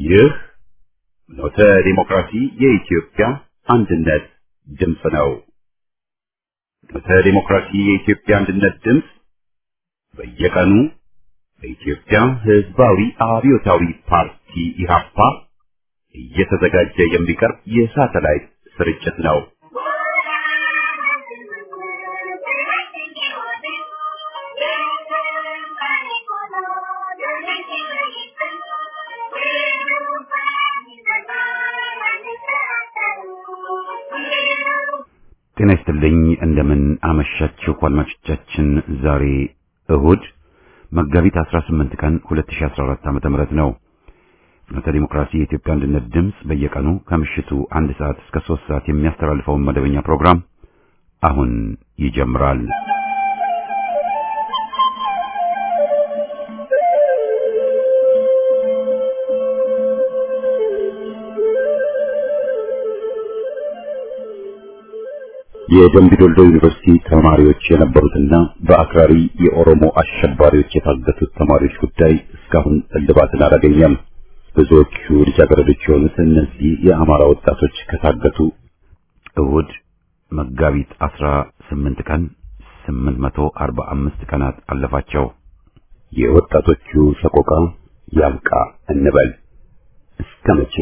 ይህ ኖተ ዲሞክራሲ የኢትዮጵያ አንድነት ድምፅ ነው። ኖተ ዲሞክራሲ የኢትዮጵያ አንድነት ድምፅ በየቀኑ በኢትዮጵያ ሕዝባዊ አብዮታዊ ፓርቲ ኢህአፓ እየተዘጋጀ የሚቀርብ የሳተላይት ስርጭት ነው። ጤና ይስጥልኝ። እንደምን አመሻችሁ አድማጮቻችን። ዛሬ እሁድ መጋቢት 18 ቀን 2014 ዓ.ም ነው። ፍኖተ ዲሞክራሲ የኢትዮጵያ አንድነት ድምፅ በየቀኑ ከምሽቱ አንድ ሰዓት እስከ ሶስት ሰዓት የሚያስተላልፈውን መደበኛ ፕሮግራም አሁን ይጀምራል። የደምቢዶልዶ ዩኒቨርሲቲ ተማሪዎች የነበሩትና በአክራሪ የኦሮሞ አሸባሪዎች የታገቱት ተማሪዎች ጉዳይ እስካሁን እልባትን አላገኘም። ብዙዎቹ ልጃገረዶች የሆኑት እነዚህ የአማራ ወጣቶች ከታገቱ እሁድ መጋቢት 18 ቀን 845 ቀናት አለፋቸው። የወጣቶቹ ሰቆቃ ያብቃ እንበል እስከ መቼ?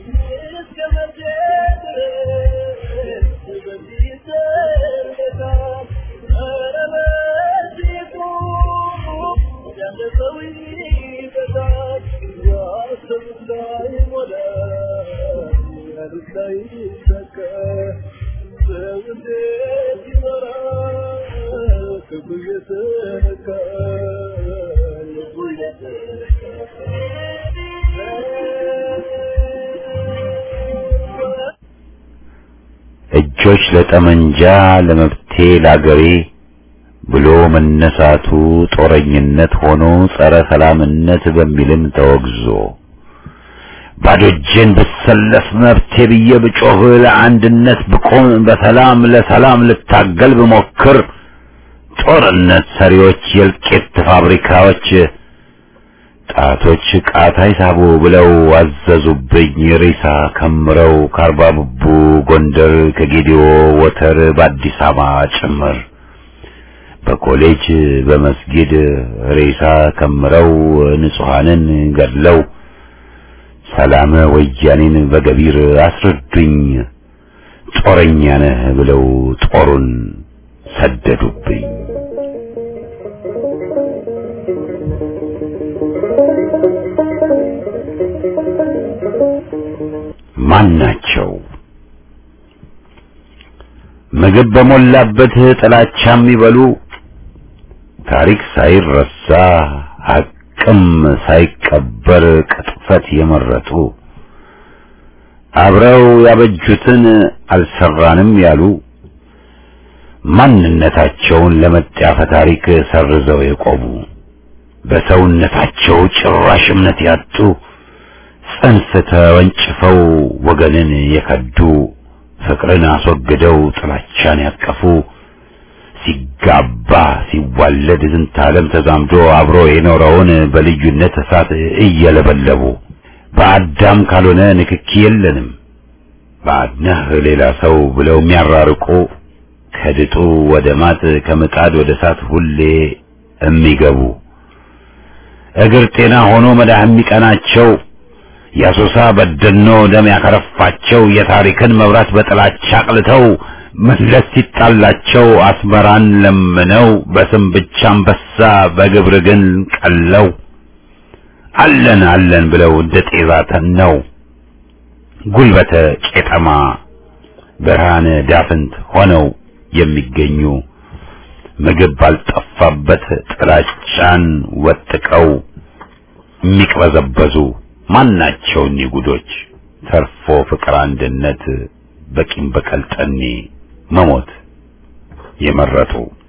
እጆች ለጠመንጃ ለመብቴ ላገሬ ብሎ መነሳቱ ጦረኝነት ሆኖ ጸረ ሰላምነት በሚልም ተወግዞ ባዶ እጄን ብሰለፍ መብቴ ብዬ ብጮህ ለአንድነት ብቆም በሰላም ለሰላም ልታገል ብሞክር ጦርነት ሰሪዎች የእልቂት ፋብሪካዎች ጣቶች ቃታ ይሳቡ ብለው አዘዙብኝ ሬሳ ከምረው ከአርባ ቡቡ ጎንደር ከጌዲዮ ወተር በአዲስ አበባ ጭምር በኮሌጅ በመስጊድ ሬሳ ከምረው ንጹሐንን ገድለው ሰላም ወያኔን በገቢር አስረዱኝ ጦረኛ ነህ ብለው ጦሩን ሰደዱብኝ። ማን ናቸው? ምግብ በሞላበት ጥላቻ የሚበሉ ታሪክ ሳይረሳ ሐቅም ሳይቀበር ቅጥፈት የመረጡ አብረው ያበጁትን አልሰራንም ያሉ ማንነታቸውን ለመጣፈ ታሪክ ሰርዘው የቆሙ በሰውነታቸው ጭራሽ እምነት ያጡ ጽንፍ ተወንጭፈው ወገንን የከዱ ፍቅርን አስወግደው ጥላቻን ያቀፉ ሲጋባ ሲዋለድ ዝንተ ዓለም ተዛምዶ አብሮ የኖረውን በልዩነት እሳት እየለበለቡ በአዳም ካልሆነ ንክኪ የለንም ባድነህ ሌላ ሰው ብለው የሚያራርቁ ከድጡ ወደ ማጥ ከምጣድ ወደ እሳት ሁሌ የሚገቡ እግር ጤና ሆኖ መዳህ የሚቀናቸው የአሶሳ በደኖ ደም ያከረፋቸው የታሪክን መብራት በጥላቻ አቅልተው መለስ ሲጣላቸው አስመራን ለምነው በስም ብቻ አንበሳ በግብር ግን ቀለው አለን አለን ብለው እንደ ጤዛ ተነው ጉልበተ ቄጠማ ብርሃነ ዳፍንት ሆነው የሚገኙ ምግብ ባልጠፋበት ጥላቻን ወጥቀው የሚቅበዘበዙ ማናቸው እኒህ ጉዶች ተርፎ ፍቅር አንድነት በቂም በቀል ጠኔ መሞት የመረጡ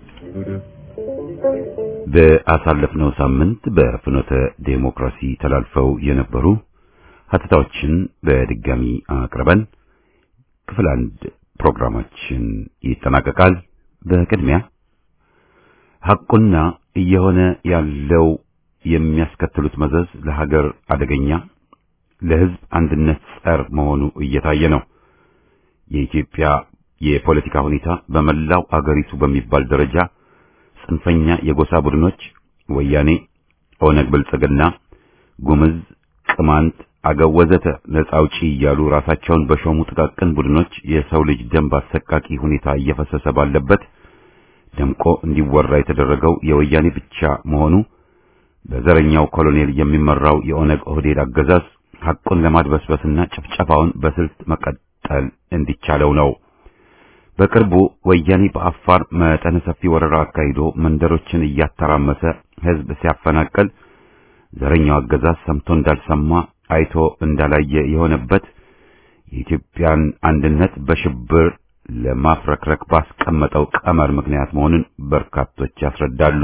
በአሳለፍነው ሳምንት በፍኖተ ዴሞክራሲ ተላልፈው የነበሩ ሀተታዎችን በድጋሚ አቅርበን ክፍል አንድ ፕሮግራማችን ይጠናቀቃል። በቅድሚያ ሐቁና እየሆነ ያለው የሚያስከትሉት መዘዝ ለሀገር አደገኛ፣ ለሕዝብ አንድነት ጸር መሆኑ እየታየ ነው። የኢትዮጵያ የፖለቲካ ሁኔታ በመላው አገሪቱ በሚባል ደረጃ ጽንፈኛ የጎሳ ቡድኖች ወያኔ፣ ኦነግ፣ ብልጽግና፣ ጉምዝ፣ ቅማንት፣ አገው ወዘተ ነጻ አውጪ እያሉ ራሳቸውን በሾሙ ጥቃቅን ቡድኖች የሰው ልጅ ደም በአሰቃቂ ሁኔታ እየፈሰሰ ባለበት ደምቆ እንዲወራ የተደረገው የወያኔ ብቻ መሆኑ በዘረኛው ኮሎኔል የሚመራው የኦነግ ኦህዴድ አገዛዝ ሐቁን ለማድበስበስና ጭፍጨፋውን በስልት መቀጠል እንዲቻለው ነው። በቅርቡ ወያኔ በአፋር መጠነ ሰፊ ወረራ አካሂዶ መንደሮችን እያተራመሰ ሕዝብ ሲያፈናቅል ዘረኛው አገዛዝ ሰምቶ እንዳልሰማ አይቶ እንዳላየ የሆነበት የኢትዮጵያን አንድነት በሽብር ለማፍረክረክ ባስቀመጠው ቀመር ምክንያት መሆኑን በርካቶች ያስረዳሉ።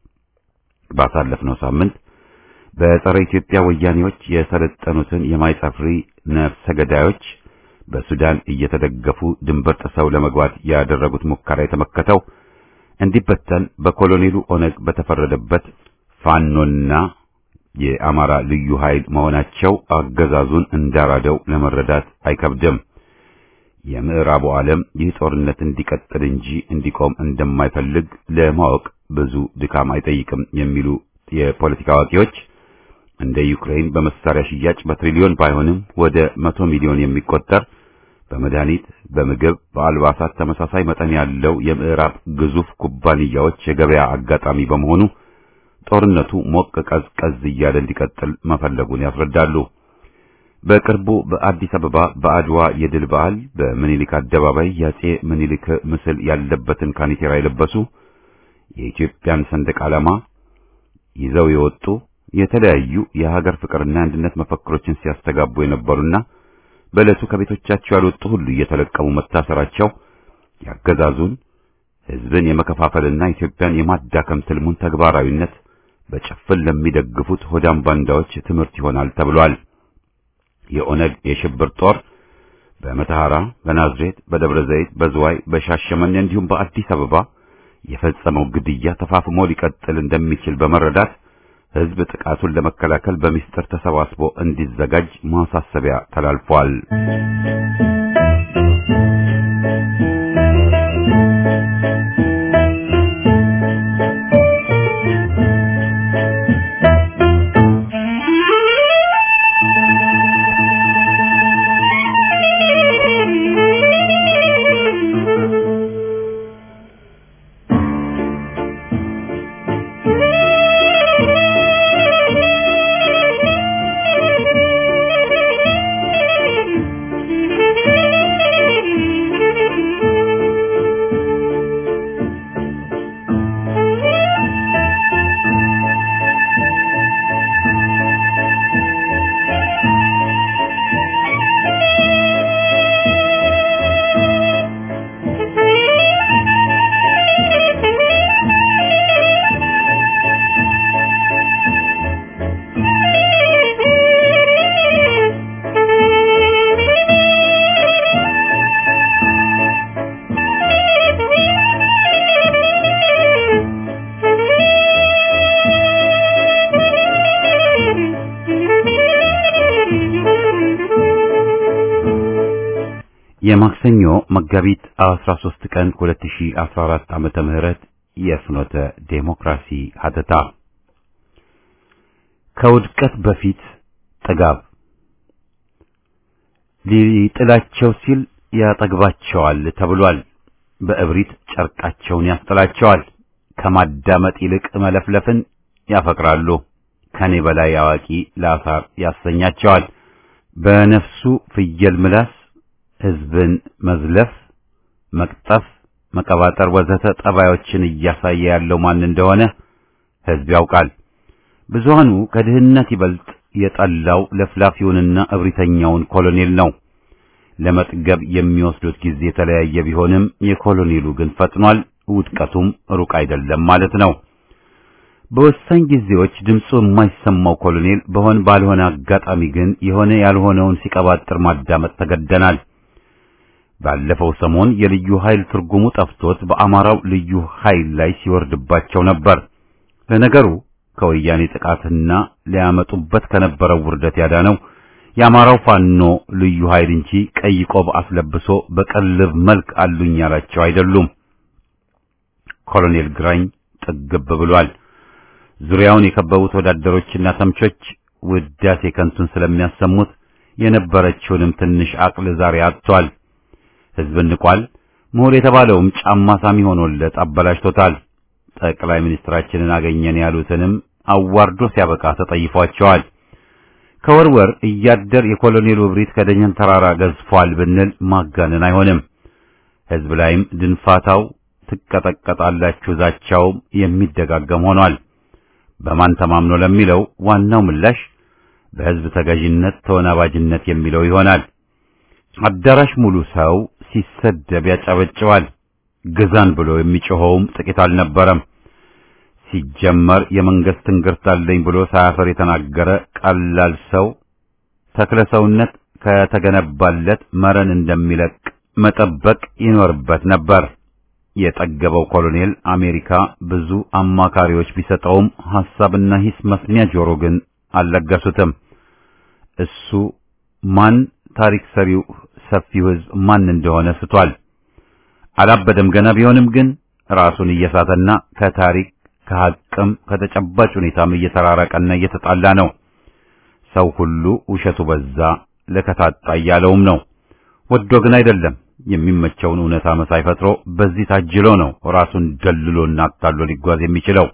ባሳለፍነው ሳምንት በጸረ ኢትዮጵያ ወያኔዎች የሰለጠኑትን የማይጸፍሪ ነፍሰ ገዳዮች በሱዳን እየተደገፉ ድንበር ጥሰው ለመግባት ያደረጉት ሙከራ የተመከተው እንዲበተን በኮሎኔሉ ኦነግ በተፈረደበት ፋኖና የአማራ ልዩ ኃይል መሆናቸው አገዛዙን እንዳራደው ለመረዳት አይከብድም። የምዕራቡ ዓለም ይህ ጦርነት እንዲቀጥል እንጂ እንዲቆም እንደማይፈልግ ለማወቅ ብዙ ድካም አይጠይቅም የሚሉ የፖለቲካ አዋቂዎች እንደ ዩክሬን በመሳሪያ ሽያጭ በትሪሊዮን ባይሆንም ወደ መቶ ሚሊዮን የሚቆጠር በመድኃኒት፣ በምግብ፣ በአልባሳት ተመሳሳይ መጠን ያለው የምዕራብ ግዙፍ ኩባንያዎች የገበያ አጋጣሚ በመሆኑ ጦርነቱ ሞቅ ቀዝቀዝ እያለ እንዲቀጥል መፈለጉን ያስረዳሉ። በቅርቡ በአዲስ አበባ በአድዋ የድል በዓል በምኒልክ አደባባይ የአጼ ምኒልክ ምስል ያለበትን ካኒቴራ የለበሱ የኢትዮጵያን ሰንደቅ ዓላማ ይዘው የወጡ የተለያዩ የሀገር ፍቅርና የአንድነት መፈክሮችን ሲያስተጋቡ የነበሩና በዕለቱ ከቤቶቻቸው ያልወጡ ሁሉ እየተለቀሙ መታሰራቸው ያገዛዙን ሕዝብን የመከፋፈልና ኢትዮጵያን የማዳከም ትልሙን ተግባራዊነት በጭፍን ለሚደግፉት ሆዳም ባንዳዎች ትምህርት ይሆናል ተብሏል። የኦነግ የሽብር ጦር በመተሐራ፣ በናዝሬት፣ በደብረ ዘይት፣ በዝዋይ፣ በሻሸመኔ እንዲሁም በአዲስ አበባ የፈጸመው ግድያ ተፋፍሞ ሊቀጥል እንደሚችል በመረዳት ሕዝብ ጥቃቱን ለመከላከል በሚስጥር ተሰባስቦ እንዲዘጋጅ ማሳሰቢያ ተላልፏል። የማክሰኞ መጋቢት 13 ቀን 2014 ዓመተ ምህረት የፍኖተ ዴሞክራሲ ሀተታ ከውድቀት በፊት ጥጋብ ሊጥላቸው ሲል ያጠግባቸዋል ተብሏል። በእብሪት ጨርቃቸውን ያስጥላቸዋል። ከማዳመጥ ይልቅ መለፍለፍን ያፈቅራሉ። ከኔ በላይ አዋቂ ለአሳር ያሰኛቸዋል። በነፍሱ ፍየል ምላስ ሕዝብን መዝለፍ፣ መቅጠፍ፣ መቀባጠር ወዘተ ጠባዮችን እያሳየ ያለው ማን እንደሆነ ሕዝብ ያውቃል። ብዙሃኑ ከድህነት ይበልጥ የጠላው ለፍላፊውንና እብሪተኛውን ኮሎኔል ነው። ለመጥገብ የሚወስዱት ጊዜ የተለያየ ቢሆንም የኮሎኔሉ ግን ፈጥኗል። ውድቀቱም ሩቅ አይደለም ማለት ነው። በወሳኝ ጊዜዎች ድምፁ የማይሰማው ኮሎኔል በሆን ባልሆነ አጋጣሚ ግን የሆነ ያልሆነውን ሲቀባጥር ማዳመጥ ተገደናል። ባለፈው ሰሞን የልዩ ኃይል ትርጉሙ ጠፍቶት በአማራው ልዩ ኃይል ላይ ሲወርድባቸው ነበር። ለነገሩ ከወያኔ ጥቃትና ሊያመጡበት ከነበረው ውርደት ያዳነው የአማራው ፋኖ ልዩ ኃይል እንጂ ቀይ ቆብ አስለብሶ በቀልብ መልክ አሉኝ ያላቸው አይደሉም። ኮሎኔል ግራኝ ጥግብ ብሏል። ዙሪያውን የከበቡት ወዳደሮችና ተምቾች ውዳሴ ከንቱን ስለሚያሰሙት የነበረችውንም ትንሽ አቅል ዛሬ አጥቷል። ሕዝብን ንቋል። ምሁር የተባለውም ጫማ ሳሚ ሆኖለት አበላሽቶታል። ጠቅላይ ሚኒስትራችንን አገኘን ያሉትንም አዋርዶ ሲያበቃ ተጠይፏቸዋል። ከወርወር እያደር የኮሎኔሉ እብሪት ከደጀን ተራራ ገዝፏል ብንል ማጋነን አይሆንም። ሕዝብ ላይም ድንፋታው ትቀጠቀጣላችሁ ዛቻውም የሚደጋገም ሆኗል። በማን ተማምኖ ለሚለው ዋናው ምላሽ በሕዝብ ተገዥነት ተወናባጅነት የሚለው ይሆናል። አዳራሽ ሙሉ ሰው ሲሰደብ ያጨበጭባል። ግዛን ብሎ የሚጮኸውም ጥቂት አልነበረም። ሲጀመር የመንግስት ትንግርት አለኝ ብሎ ሳያፈር የተናገረ ቀላል ሰው ተክለ ሰውነት ከተገነባለት መረን እንደሚለቅ መጠበቅ ይኖርበት ነበር። የጠገበው ኮሎኔል አሜሪካ ብዙ አማካሪዎች ቢሰጠውም ሐሳብና ሂስ መስሚያ ጆሮ ግን አልለገሱትም። እሱ ማን ታሪክ ሰሪው ሰፊው ሕዝብ ማን እንደሆነ ስቷል። አላበደም ገና ቢሆንም ግን ራሱን እየሳተና ከታሪክ ከሐቅም ከተጨባጭ ሁኔታም እየተራራቀና እየተጣላ ነው። ሰው ሁሉ ውሸቱ በዛ ለከታጣ እያለውም ነው። ወዶ ግን አይደለም የሚመቸውን እውነታ መሳይ ፈጥሮ በዚህ ታጅሎ ነው ራሱን ደልሎና አታሎ ሊጓዝ የሚችለው።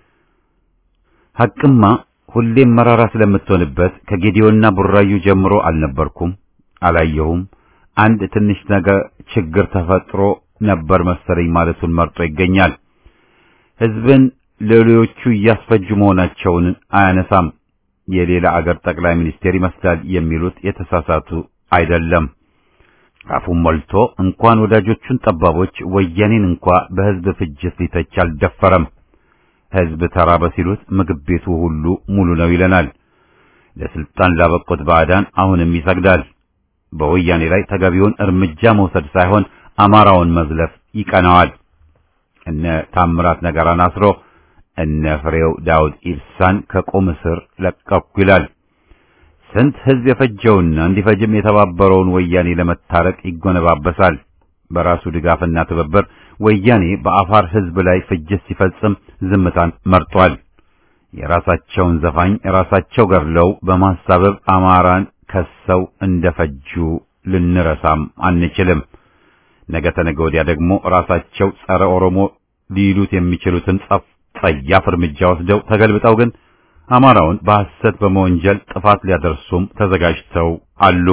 ሐቅማ ሁሌም መራራ ስለምትሆንበት ከጌዲዮና ቡራዩ ጀምሮ አልነበርኩም፣ አላየሁም፣ አንድ ትንሽ ነገር ችግር ተፈጥሮ ነበር መሰለኝ ማለቱን መርጦ ይገኛል። ሕዝብን ሌሎቹ እያስፈጁ መሆናቸውን አያነሳም። የሌላ አገር ጠቅላይ ሚኒስቴር ይመስላል የሚሉት የተሳሳቱ አይደለም። አፉን ሞልቶ እንኳን ወዳጆቹን ጠባቦች ወያኔን እንኳ በሕዝብ ፍጅት ሊተች አልደፈረም። ሕዝብ ተራበ ሲሉት ምግብ ቤቱ ሁሉ ሙሉ ነው ይለናል። ለስልጣን ላበቁት ባዕዳን አሁንም ይሰግዳል። በወያኔ ላይ ተገቢውን እርምጃ መውሰድ ሳይሆን አማራውን መዝለፍ ይቀናዋል። እነ ታምራት ነገራን አስሮ እነ ፍሬው ዳውድ ኢብሳን ከቁም እስር ለቀኩ ይላል። ስንት ሕዝብ የፈጀውና እንዲፈጅም የተባበረውን ወያኔ ለመታረቅ ይጎነባበሳል። በራሱ ድጋፍና ትብብር ወያኔ በአፋር ሕዝብ ላይ ፍጅት ሲፈጽም ዝምታን መርጧል። የራሳቸውን ዘፋኝ ራሳቸው ገድለው በማሳበብ አማራን ከሰው እንደፈጁ ልንረሳም አንችልም። ነገ ተነገ ወዲያ ደግሞ ራሳቸው ጸረ ኦሮሞ ሊሉት የሚችሉትን ጸፍ ጸያፍ እርምጃ ወስደው ተገልብጠው ግን አማራውን በሐሰት በመወንጀል ጥፋት ሊያደርሱም ተዘጋጅተው አሉ።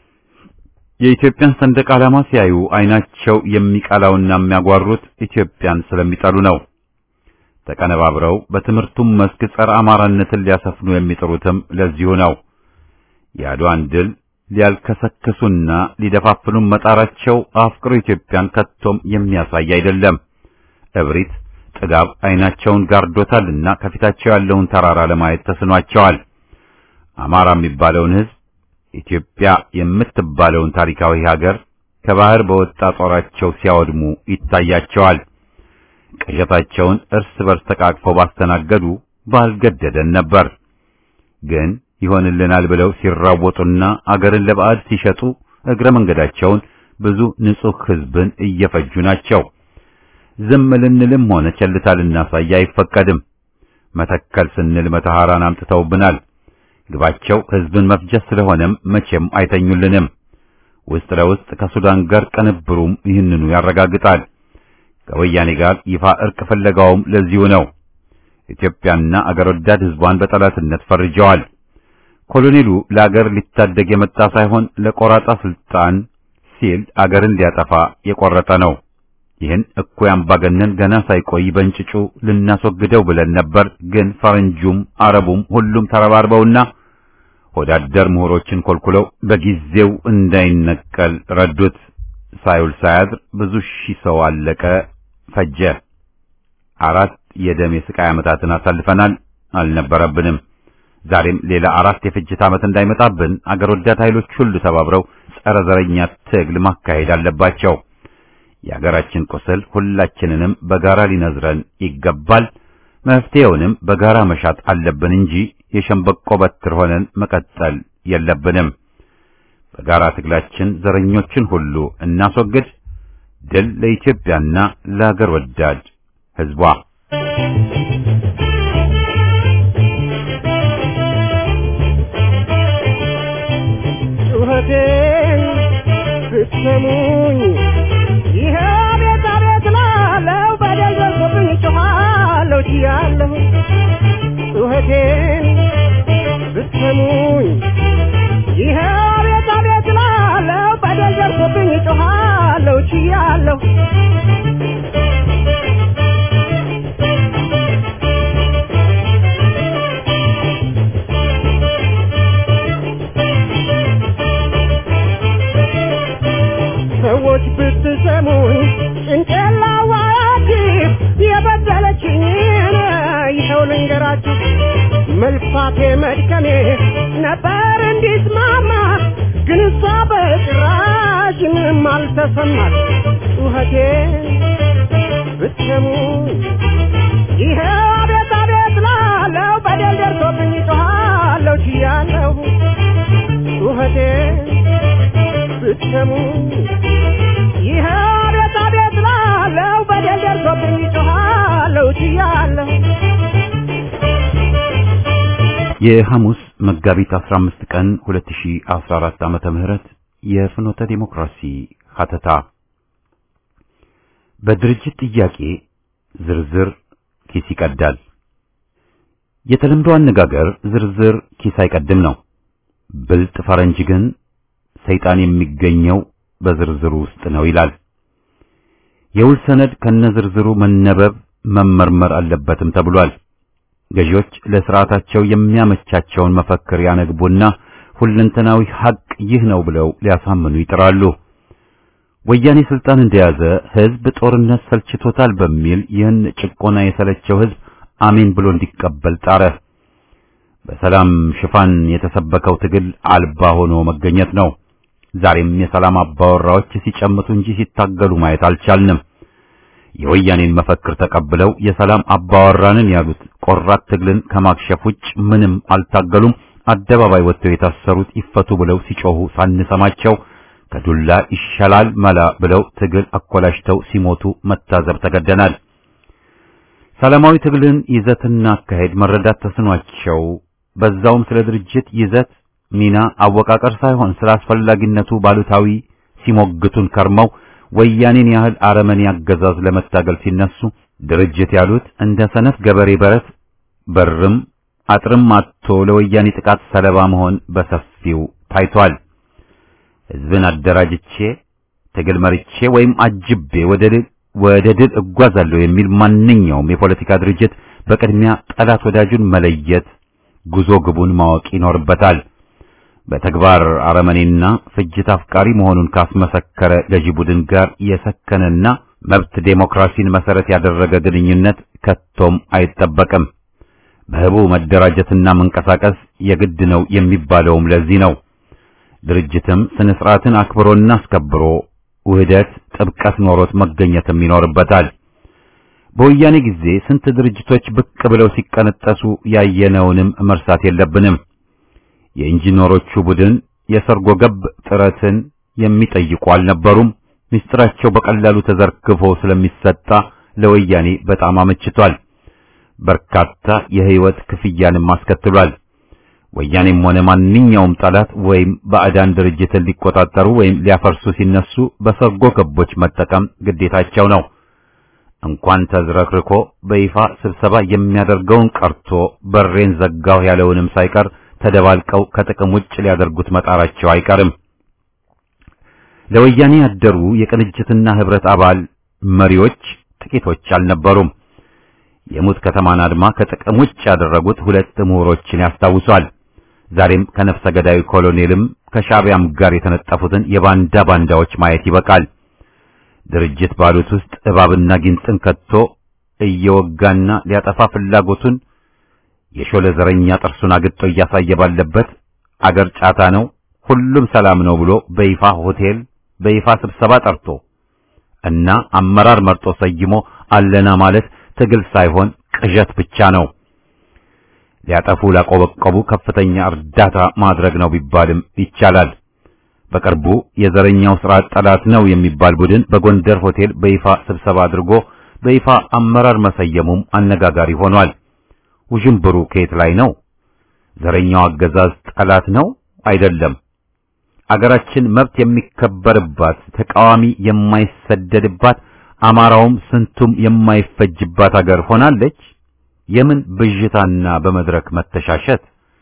የኢትዮጵያን ሰንደቅ ዓላማ ሲያዩ አይናቸው የሚቀላውና የሚያጓሩት ኢትዮጵያን ስለሚጠሉ ነው። ተቀነባብረው በትምህርቱም መስክ ጸረ አማራነትን ሊያሰፍኑ የሚጥሩትም ለዚሁ ነው። የአድዋን ድል ሊያልከሰክሱና ሊደፋፍኑም መጣራቸው አፍቅሮ ኢትዮጵያን ከቶም የሚያሳይ አይደለም። እብሪት ጥጋብ አይናቸውን ጋርዶታልና ከፊታቸው ያለውን ተራራ ለማየት ተስኗቸዋል። አማራ የሚባለውን ሕዝብ ኢትዮጵያ የምትባለውን ታሪካዊ ሀገር ከባህር በወጣ ጦራቸው ሲያወድሙ ይታያቸዋል። ቅዠታቸውን እርስ በርስ ተቃቅፈው ባስተናገዱ ባልገደደን ነበር። ግን ይሆንልናል ብለው ሲራወጡና አገርን ለባዕድ ሲሸጡ እግረ መንገዳቸውን ብዙ ንጹሕ ሕዝብን እየፈጁ ናቸው። ዝም ልንልም ሆነ ቸልታ ልናሳይ አይፈቀድም። መተከል ስንል መተሐራን አምጥተውብናል። ግባቸው ሕዝብን መፍጀት ስለሆነም መቼም አይተኙልንም። ውስጥ ለውስጥ ከሱዳን ጋር ቅንብሩም ይህንኑ ያረጋግጣል። ከወያኔ ጋር ይፋ እርቅ ፍለጋውም ለዚሁ ነው። ኢትዮጵያና አገር ወዳድ ሕዝቧን በጠላትነት ፈርጀዋል። ኮሎኔሉ ለአገር ሊታደግ የመጣ ሳይሆን ለቆራጣ ስልጣን ሲል አገርን ሊያጠፋ የቆረጠ ነው። ይህን እኩይ አምባገነን ገና ሳይቆይ በእንጭጩ ልናስወግደው ብለን ነበር። ግን ፈረንጁም አረቡም ሁሉም ተረባርበውና ወዳደር ምሁሮችን ኮልኩለው በጊዜው እንዳይነቀል ረዱት። ሳይውል ሳያድር ብዙ ሺህ ሰው አለቀ፣ ፈጀ። አራት የደም የስቃይ ዓመታትን አሳልፈናል። አልነበረብንም። ዛሬም ሌላ አራት የፍጅት ዓመት እንዳይመጣብን አገር ወዳድ ኃይሎች ሁሉ ተባብረው ጸረ ዘረኛ ትግል ማካሄድ አለባቸው። የአገራችን ቁስል ሁላችንንም በጋራ ሊነዝረን ይገባል። መፍትሄውንም በጋራ መሻት አለብን እንጂ የሸምበቆ በትር ሆነን መቀጠል የለብንም። በጋራ ትግላችን ዘረኞችን ሁሉ እናስወግድ። ድል ለኢትዮጵያና ለሀገር ወዳድ ሕዝቧ። ጩኸቴን ብትሰሙኝ ይሄ ቤት አቤት ላለው በደል ደርሶብኝ ጮኻለሁ ችያለሁ ጩኸቴን ብትሰሙኝ ይሄ ቤት አቤት ላለው በደል ደርሶብኝ ጮኻለሁ ችያለሁ ሰዎች ብትሰሙኝ ጭንቄላ ዋያችሁ የበደለችኝን ይኸው ልንገራችሁ መልፋቴ መድከሜ ነበር እንዲስማማ ግን እሷ በጭራሽ ምንም አልተሰማት ጩኸቴ ብትሰሙኝ ይኸው አቤት አቤት ላለው በደል ደርሶብኝ ጮኻለሁ ችያለሁ ጩኸቴ ብትሰሙ ይህ አቤት አቤት ላለው በደል ደርሶብኝ ጮኻለሁ ችያለሁ የሐሙስ መጋቢት 15 ቀን 2014 ዓመተ ምህረት የፍኖተ ዲሞክራሲ ሀተታ በድርጅት ጥያቄ ዝርዝር ኪስ ይቀዳል። የተለምዶ አነጋገር ዝርዝር ኪስ አይቀድም ነው። ብልጥ ፈረንጅ ግን ሰይጣን የሚገኘው በዝርዝሩ ውስጥ ነው ይላል። የውል ሰነድ ከነዝርዝሩ መነበብ መመርመር አለበትም ተብሏል። ገዢዎች ለስርዓታቸው የሚያመቻቸውን መፈክር ያነግቡና ሁለንተናዊ ሐቅ ይህ ነው ብለው ሊያሳምኑ ይጥራሉ። ወያኔ ስልጣን እንደያዘ ህዝብ ጦርነት ሰልችቶታል በሚል ይህን ጭቆና የሰለቸው ህዝብ አሜን ብሎ እንዲቀበል ጣረ። በሰላም ሽፋን የተሰበከው ትግል አልባ ሆኖ መገኘት ነው። ዛሬም የሰላም አባወራዎች ሲጨምቱ እንጂ ሲታገሉ ማየት አልቻልንም። የወያኔን መፈክር ተቀብለው የሰላም አባወራንን ያሉት ቆራት ትግልን ከማክሸፍ ውጭ ምንም አልታገሉም። አደባባይ ወጥተው የታሰሩት ይፈቱ ብለው ሲጮሁ ሳንሰማቸው ከዱላ ይሻላል መላ ብለው ትግል አኮላሽተው ሲሞቱ መታዘብ ተገደናል። ሰላማዊ ትግልን ይዘትና አካሄድ መረዳት ተስኗቸው በዛውም ስለ ድርጅት ይዘት ሚና አወቃቀር ሳይሆን ስለ አስፈላጊነቱ ባሉታዊ ሲሞግቱን ከርመው ወያኔን ያህል አረመኔ አገዛዝ ለመታገል ሲነሱ ድርጅት ያሉት እንደ ሰነፍ ገበሬ በረት በርም አጥርም አጥቶ ለወያኔ ጥቃት ሰለባ መሆን በሰፊው ታይቷል። ህዝብን አደራጅቼ ትግል መርቼ ወይም አጅቤ ወደ ድል ወደ ድል እጓዛለሁ የሚል ማንኛውም የፖለቲካ ድርጅት በቅድሚያ ጠላት ወዳጁን መለየት ጉዞ ግቡን ማወቅ ይኖርበታል። በተግባር አረመኔና ፍጅት አፍቃሪ መሆኑን ካስመሰከረ ገዢ ቡድን ጋር የሰከነና መብት ዴሞክራሲን መሰረት ያደረገ ግንኙነት ከቶም አይጠበቅም። በህቡ መደራጀትና መንቀሳቀስ የግድ ነው የሚባለውም ለዚህ ነው። ድርጅትም ስነ ስርዓትን አክብሮና አስከብሮ ውህደት፣ ጥብቀት ኖሮት መገኘትም ይኖርበታል። በወያኔ ጊዜ ስንት ድርጅቶች ብቅ ብለው ሲቀነጠሱ ያየነውንም መርሳት የለብንም። የኢንጂነሮቹ ቡድን የሰርጎ ገብ ጥረትን የሚጠይቁ አልነበሩም። ምስጢራቸው በቀላሉ ተዘርግፎ ስለሚሰጣ ለወያኔ በጣም አመችቷል። በርካታ የህይወት ክፍያንም አስከትሏል። ወያኔም ሆነ ማንኛውም ጠላት ወይም ባዕዳን ድርጅትን ሊቆጣጠሩ ወይም ሊያፈርሱ ሲነሱ በሰርጎ ገቦች መጠቀም ግዴታቸው ነው። እንኳን ተዝረክርኮ በይፋ ስብሰባ የሚያደርገውን ቀርቶ በሬን ዘጋሁ ያለውንም ሳይቀር ተደባልቀው ከጥቅም ውጭ ሊያደርጉት መጣራቸው አይቀርም። ለወያኔ ያደሩ የቅንጅትና ህብረት አባል መሪዎች ጥቂቶች አልነበሩም። የሙት ከተማን አድማ ከጥቅም ውጭ ያደረጉት ሁለት ምሁሮችን ያስታውሷል። ዛሬም ከነፍሰ ገዳዩ ኮሎኔልም ከሻዕቢያም ጋር የተነጠፉትን የባንዳ ባንዳዎች ማየት ይበቃል። ድርጅት ባሉት ውስጥ እባብና ጊንጥን ከቶ እየወጋና ሊያጠፋ ፍላጎቱን የሾለ ዘረኛ ጥርሱን አግጦ እያሳየ ባለበት አገር ጫታ ነው፣ ሁሉም ሰላም ነው ብሎ በይፋ ሆቴል በይፋ ስብሰባ ጠርቶ እና አመራር መርጦ ሰይሞ አለና ማለት ትግል ሳይሆን ቅዠት ብቻ ነው። ሊያጠፉ ላቆበቆቡ ከፍተኛ እርዳታ ማድረግ ነው ቢባልም ይቻላል። በቅርቡ የዘረኛው ስርዓት ጠላት ነው የሚባል ቡድን በጎንደር ሆቴል በይፋ ስብሰባ አድርጎ በይፋ አመራር መሰየሙም አነጋጋሪ ሆኗል። ውዥንብሩ ከየት ላይ ነው? ዘረኛው አገዛዝ ጠላት ነው አይደለም? አገራችን መብት የሚከበርባት፣ ተቃዋሚ የማይሰደድባት፣ አማራውም ስንቱም የማይፈጅባት አገር ሆናለች። የምን ብዥታና በመድረክ መተሻሸት?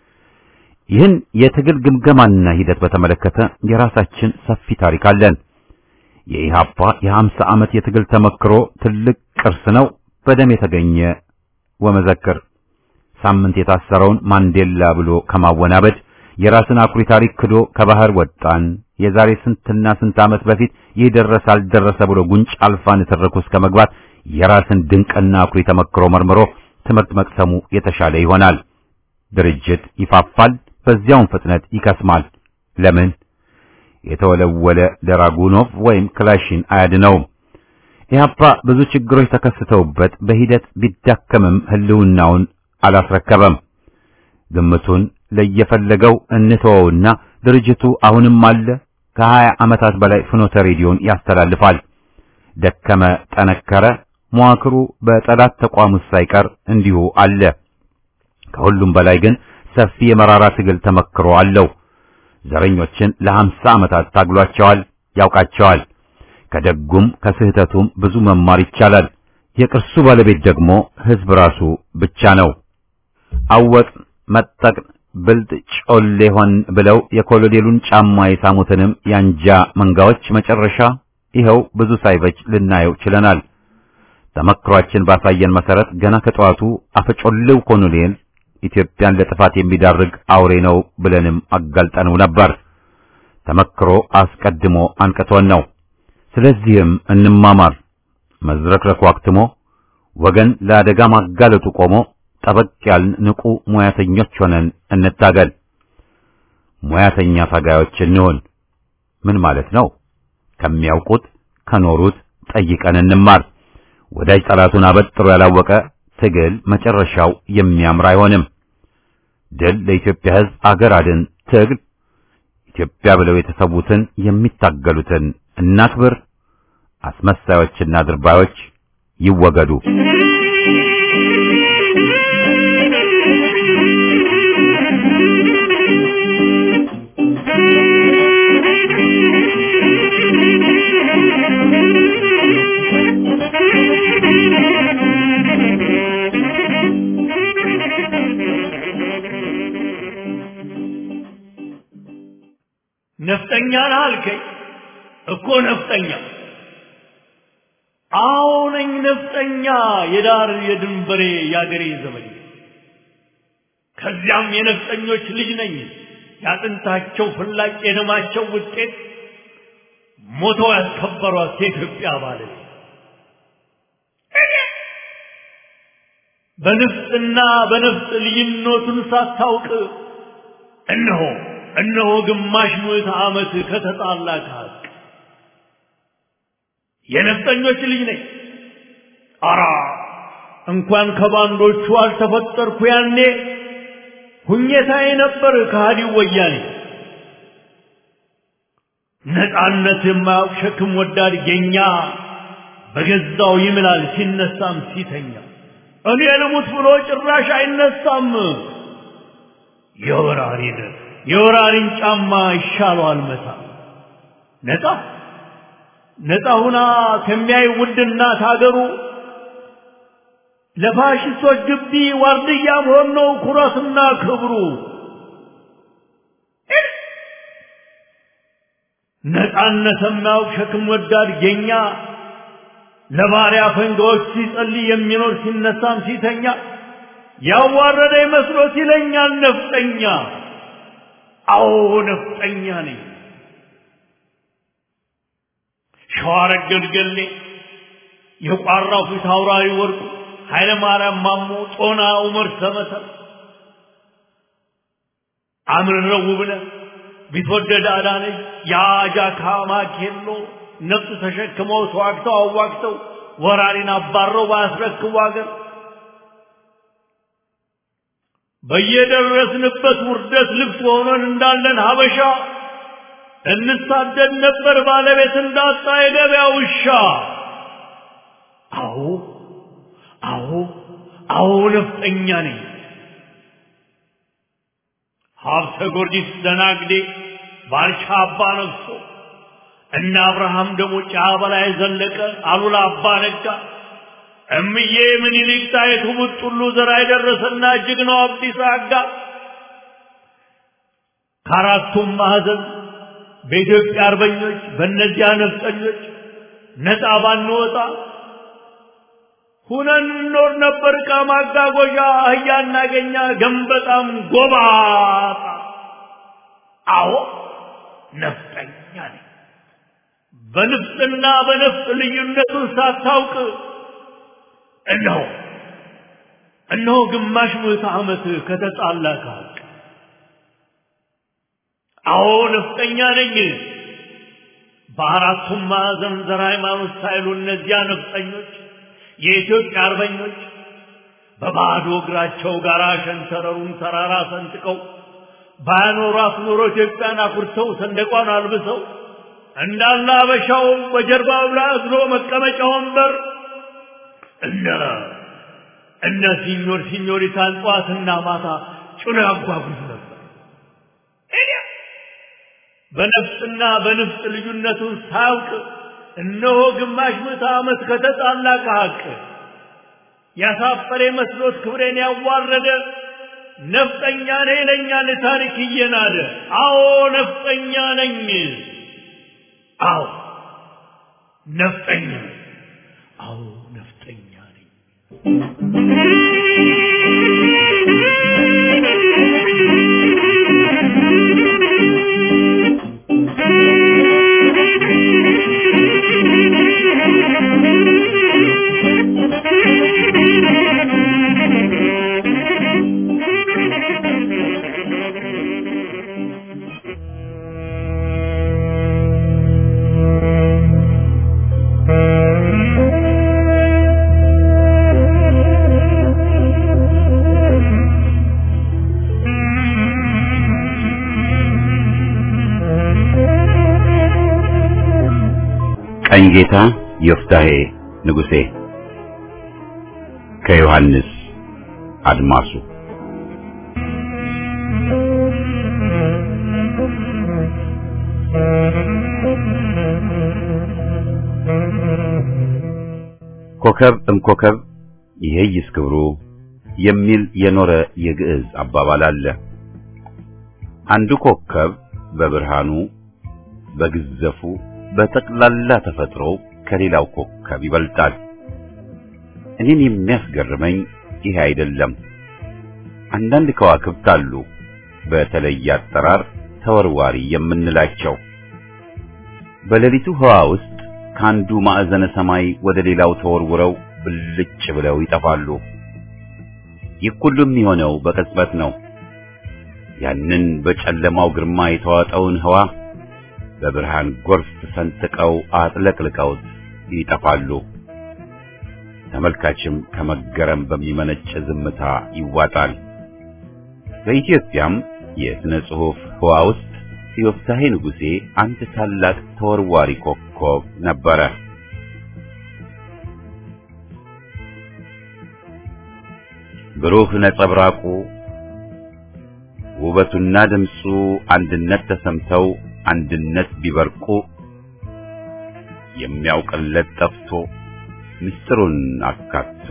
ይህን የትግል ግምገማና ሂደት በተመለከተ የራሳችን ሰፊ ታሪክ አለን። የኢሃፓ የሀምሳ ዓመት የትግል ተመክሮ ትልቅ ቅርስ ነው። በደም የተገኘ ወመዘክር ሳምንት የታሰረውን ማንዴላ ብሎ ከማወናበድ የራስን አኩሪ ታሪክ ክዶ ከባህር ወጣን፣ የዛሬ ስንትና ስንት ዓመት በፊት ይህ ደረሰ አልደረሰ ብሎ ጉንጭ አልፋ ንትርክ ውስጥ ከመግባት የራስን ድንቅና አኩሪ ተመክሮ መርምሮ ትምህርት መቅሰሙ የተሻለ ይሆናል። ድርጅት ይፋፋል፣ በዚያውም ፍጥነት ይከስማል። ለምን? የተወለወለ ደራጉኖቭ ወይም ክላሽን አያድነውም። ኢህአፓ ብዙ ችግሮች ተከስተውበት በሂደት ቢዳከምም ህልውናውን አላስረከበም። ግምቱን ለየፈለገው እንተወውና ድርጅቱ አሁንም አለ። ከሀያ ዓመታት በላይ ፍኖተ ሬዲዮን ያስተላልፋል። ደከመ፣ ጠነከረ፣ መዋክሩ በጠላት ተቋም ውስጥ ሳይቀር እንዲሁ አለ። ከሁሉም በላይ ግን ሰፊ የመራራ ትግል ተመክሮ አለው። ዘረኞችን ለሀምሳ ዓመታት ታግሏቸዋል፣ ያውቃቸዋል። ከደጉም ከስህተቱም ብዙ መማር ይቻላል። የቅርሱ ባለቤት ደግሞ ህዝብ ራሱ ብቻ ነው። አወቅ መጠቅ ብልጥ ጮሌ ሆን ብለው የኮሎኔሉን ጫማ የሳሙትንም ያንጃ መንጋዎች መጨረሻ ይኸው ብዙ ሳይበጅ ልናየው ችለናል። ተመክሯችን ባሳየን መሰረት ገና ከጠዋቱ አፈጮሌው ኮሎኔል ኢትዮጵያን ለጥፋት የሚዳርግ አውሬ ነው ብለንም አጋልጠነው ነበር። ተመክሮ አስቀድሞ አንቅቶን ነው። ስለዚህም እንማማር። መዝረክረኩ አክትሞ ወገን ለአደጋ ማጋለጡ ቆሞ ጠበቅ ያልን ንቁ ሙያተኞች ሆነን እንታገል። ሙያተኛ ታጋዮች እንሆን። ምን ማለት ነው? ከሚያውቁት ከኖሩት ጠይቀን እንማር። ወዳጅ ጠላቱን አበጥሮ ያላወቀ ትግል መጨረሻው የሚያምር አይሆንም። ድል ለኢትዮጵያ ሕዝብ፣ አገር አድን ትግል። ኢትዮጵያ ብለው የተሰዉትን የሚታገሉትን እናክብር። አስመሳዮችና ድርባዮች ይወገዱ። ነፍጠኛ ነህ አልከኝ እኮ ነፍጠኛ አዎ ነኝ ነፍጠኛ የዳር የድንበሬ የአገሬ ዘመድ ከዚያም የነፍጠኞች ልጅ ነኝ ያጥንታቸው ፍላጭ የደማቸው ውጤት ሞተው ያስከበሯት የኢትዮጵያ ባለቤት በንፍጥና በነፍጥ ልዩነቱን ሳታውቅ እነሆ እነሆ ግማሽ ምዕተ ዓመት ከተጣላ ከሀቅ የነፍጠኞች ልጅ ነኝ። አራ እንኳን ከባንዶቹ አልተፈጠርኩ ያኔ ሁኘታዬ ነበር ከሃዲው ወያኔ። ነፃነት የማያውቅ ሸክም ወዳድ ጌኛ በገዛው ይምላል ሲነሳም ሲተኛ እኔ ልሙት ብሎ ጭራሽ አይነሳም። የወራሪን የወራሪን ጫማ ይሻለዋል መታ ነፃ ነፃ ሁና ከሚያይ ውድ እናት ሀገሩ ለፋሽስቶች ግቢ ዋርድያ መሆን ነው ኩራትና ክብሩ። ነፃነት የማያውቅ ሸክም ወዳድ ጌኛ ለባሪያ ፈንጋዎች ሲጸልይ የሚኖር ሲነሳም ሲተኛ ያዋረደ መስሎት ይለኛል ነፍጠኛ። አዎ ነፍጠኛ ነኝ። ሸዋረግ ገልገሌ የቋራው ፊት አውራሪ ወርቁ ኃይለ ማርያም ማሞ ጦና ዑመር ሰመሰር አምርረው ውብነህ ቢትወደድ አዳነች የአጃካ ማኬሎ ነፍጥ ተሸክመው ተዋግተው አዋግተው ወራሪን አባረው ባያስረክቡ አገር በየደረስንበት ውርደት ልብስ ሆነን እንዳለን ሀበሻ እንሳደድ ነበር ባለቤት እንዳጣ የገበያ ውሻ። አዎ አዎ አዎ ነፍጠኛ ነኝ። ሀብተ ጊዮርጊስ ደናግዴ ባልቻ አባ ነግሶ እነ አብርሃም ደግሞ ጫ በላይ ዘለቀ አሉላ አባ ነጋ እምዬ ምኒልክ ጣይቱ ቡጥሉ ዘራ የደረሰና እጅግ ነው አብዲስ አጋ ከአራቱም ማዕዘን በኢትዮጵያ አርበኞች በእነዚያ ነፍጠኞች ነፃ ባንወጣ ሁነን እንኖር ነበር። ዕቃ ማጓጓዣ አህያ እናገኛ ገንበጣም ጎባጣ። አዎ ነፍጠኛ ነኝ። በንፍጥና በነፍጥ ልዩነቱን ሳታውቅ እነሆ እነሆ ግማሽ ምዕተ ዓመት ከተጣላ ከሀቅ አዎ ነፍጠኛ ነኝ። በአራቱም ማዕዘን ዘር ሃይማኖት ሳይሉ እነዚያ ነፍጠኞች የኢትዮጵያ አርበኞች በባዶ እግራቸው ጋር ሸንተረሩን ተራራ ሰንጥቀው ባያኖሯት ኖሮ ኢትዮጵያን አኩርተው ሰንደቋን አልብሰው እንዳለ አበሻው በጀርባው ላይ አዝሎ መቀመጫ ወንበር እነ እነ ሲኞር ሲኞሪታን ጠዋትና ማታ ጭኖ ያጓጉዝ ነበር። በነፍጥና በንፍጥ ልዩነቱን ሳያውቅ እነሆ ግማሽ ምዕተ ዓመት ከተጣላ ከሀቅ ያሳፈረ መስሎት ክብሬን ያዋረደ ነፍጠኛ ነኝ ይለኛል ታሪክ እየናደ። አዎ ነፍጠኛ ነኝ። አዎ ነፍጠኛ ነኝ። አዎ ነፍጠኛ ነኝ። ቀኝጌታ ዮፍታሔ ንጉሴ ከዮሐንስ አድማሱ ኮከብ እምኮከብ ይሄይስ ክብሩ የሚል የኖረ የግዕዝ አባባል አለ። አንዱ ኮከብ በብርሃኑ በግዘፉ በጠቅላላ ተፈጥሮ ከሌላው ኮከብ ይበልጣል። እኔን የሚያስገርመኝ ይሄ አይደለም። አንዳንድ ከዋክብት አሉ በተለየ አጠራር ተወርዋሪ የምንላቸው በሌሊቱ ህዋ ውስጥ ከአንዱ ማዕዘነ ሰማይ ወደ ሌላው ተወርውረው ብልጭ ብለው ይጠፋሉ። ይህ ሁሉ የሚሆነው በቅጽበት ነው። ያንን በጨለማው ግርማ የተዋጠውን ህዋ በብርሃን ጎርፍ ሰንጥቀው አጥለቅልቀውት ይጠፋሉ። ተመልካችም ከመገረም በሚመነጭ ዝምታ ይዋጣል። በኢትዮጵያም የሥነ ጽሑፍ ህዋ ውስጥ ዮፍታሔ ንጉሴ አንድ ታላቅ ተወርዋሪ ኮከብ ነበረ። ብሩህ ነጸብራቁ ውበቱና ድምፁ አንድነት ተሰምተው አንድነት ቢበርቁ የሚያውቅለት ጠፍቶ ምስጢሩን አካቶ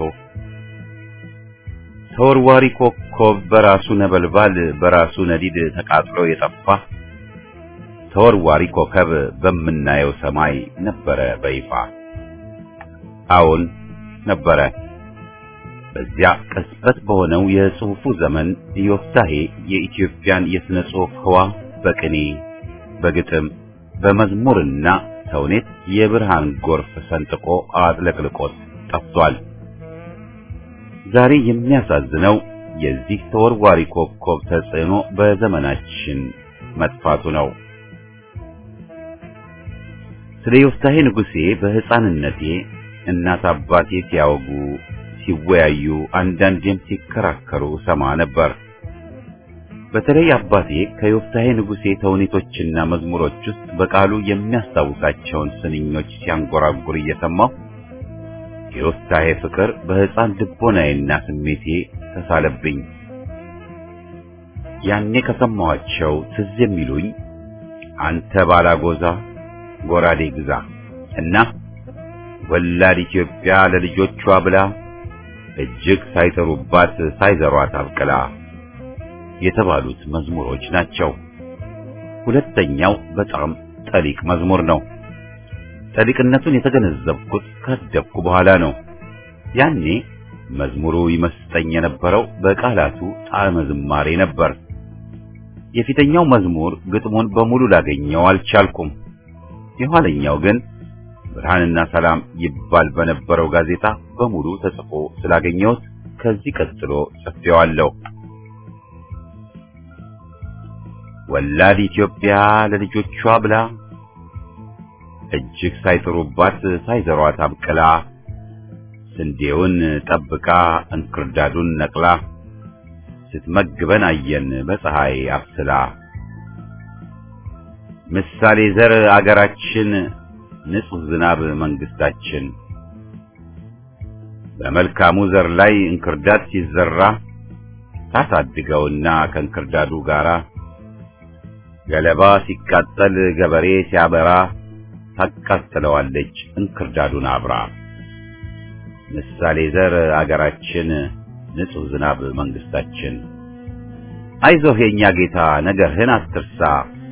ተወርዋሪ ኮከብ በራሱ ነበልባል በራሱ ነዲድ ተቃጥሎ የጠፋ ተወርዋሪ ኮከብ በምናየው ሰማይ ነበረ በይፋ። አዎን ነበረ። በዚያ ቅጽበት በሆነው የጽሑፉ ዘመን ዮፍታሔ የኢትዮጵያን የሥነ ጽሑፍ ህዋ በቅኔ በግጥም በመዝሙርና ተውኔት የብርሃን ጎርፍ ሰንጥቆ አጥለቅልቆት ጠፍቷል። ዛሬ የሚያሳዝነው የዚህ ተወርዋሪ ኮከብ ተጽዕኖ በዘመናችን መጥፋቱ ነው። ስለ ዮፍታሔ ንጉሴ በሕፃንነቴ እናት አባቴ ሲያወጉ ሲወያዩ፣ አንዳንዴም ሲከራከሩ ሰማ ነበር። በተለይ አባቴ ከዮፍታሔ ንጉሴ ተውኔቶችና መዝሙሮች ውስጥ በቃሉ የሚያስታውሳቸውን ስንኞች ሲያንጎራጉር እየሰማሁ የዮፍታሔ ፍቅር በሕፃን ልቦናዬና ስሜቴ ተሳለብኝ። ያኔ ከሰማኋቸው ትዝ የሚሉኝ አንተ ባላጎዛ ጎራዴ ግዛ እና ወላድ ኢትዮጵያ ለልጆቿ ብላ እጅግ ሳይጠሩባት ሳይዘሯት አብቅላ የተባሉት መዝሙሮች ናቸው። ሁለተኛው በጣም ጠሊቅ መዝሙር ነው። ጠሊቅነቱን የተገነዘብኩት ካደግኩ በኋላ ነው። ያኔ መዝሙሩ ይመስጠኝ የነበረው በቃላቱ ጣዕመ ዝማሬ ነበር። የፊተኛው መዝሙር ግጥሙን በሙሉ ላገኘው አልቻልኩም። የኋለኛው ግን ብርሃንና ሰላም ይባል በነበረው ጋዜጣ በሙሉ ተጽፎ ስላገኘሁት ከዚህ ቀጥሎ ጽፌዋለሁ። ወላድ ኢትዮጵያ ለልጆቿ ብላ እጅግ ሳይጥሩባት ሳይዘሯት አብቅላ ስንዴውን ጠብቃ እንክርዳዱን ነቅላ ስትመግበን አየን በፀሐይ አብስላ። ምሳሌ ዘር አገራችን ንጹሕ ዝናብ መንግስታችን በመልካሙ ዘር ላይ እንክርዳድ ሲዘራ ታሳድገውና ከእንክርዳዱ ጋራ ገለባ ሲቃጠል ገበሬ ሲያበራ ታቃጥለዋለች እንክርዳዱን አብራ። ምሳሌ ዘር አገራችን ንጹሕ ዝናብ መንግስታችን። አይዞህ የኛ ጌታ ነገርህን አትርሳ፣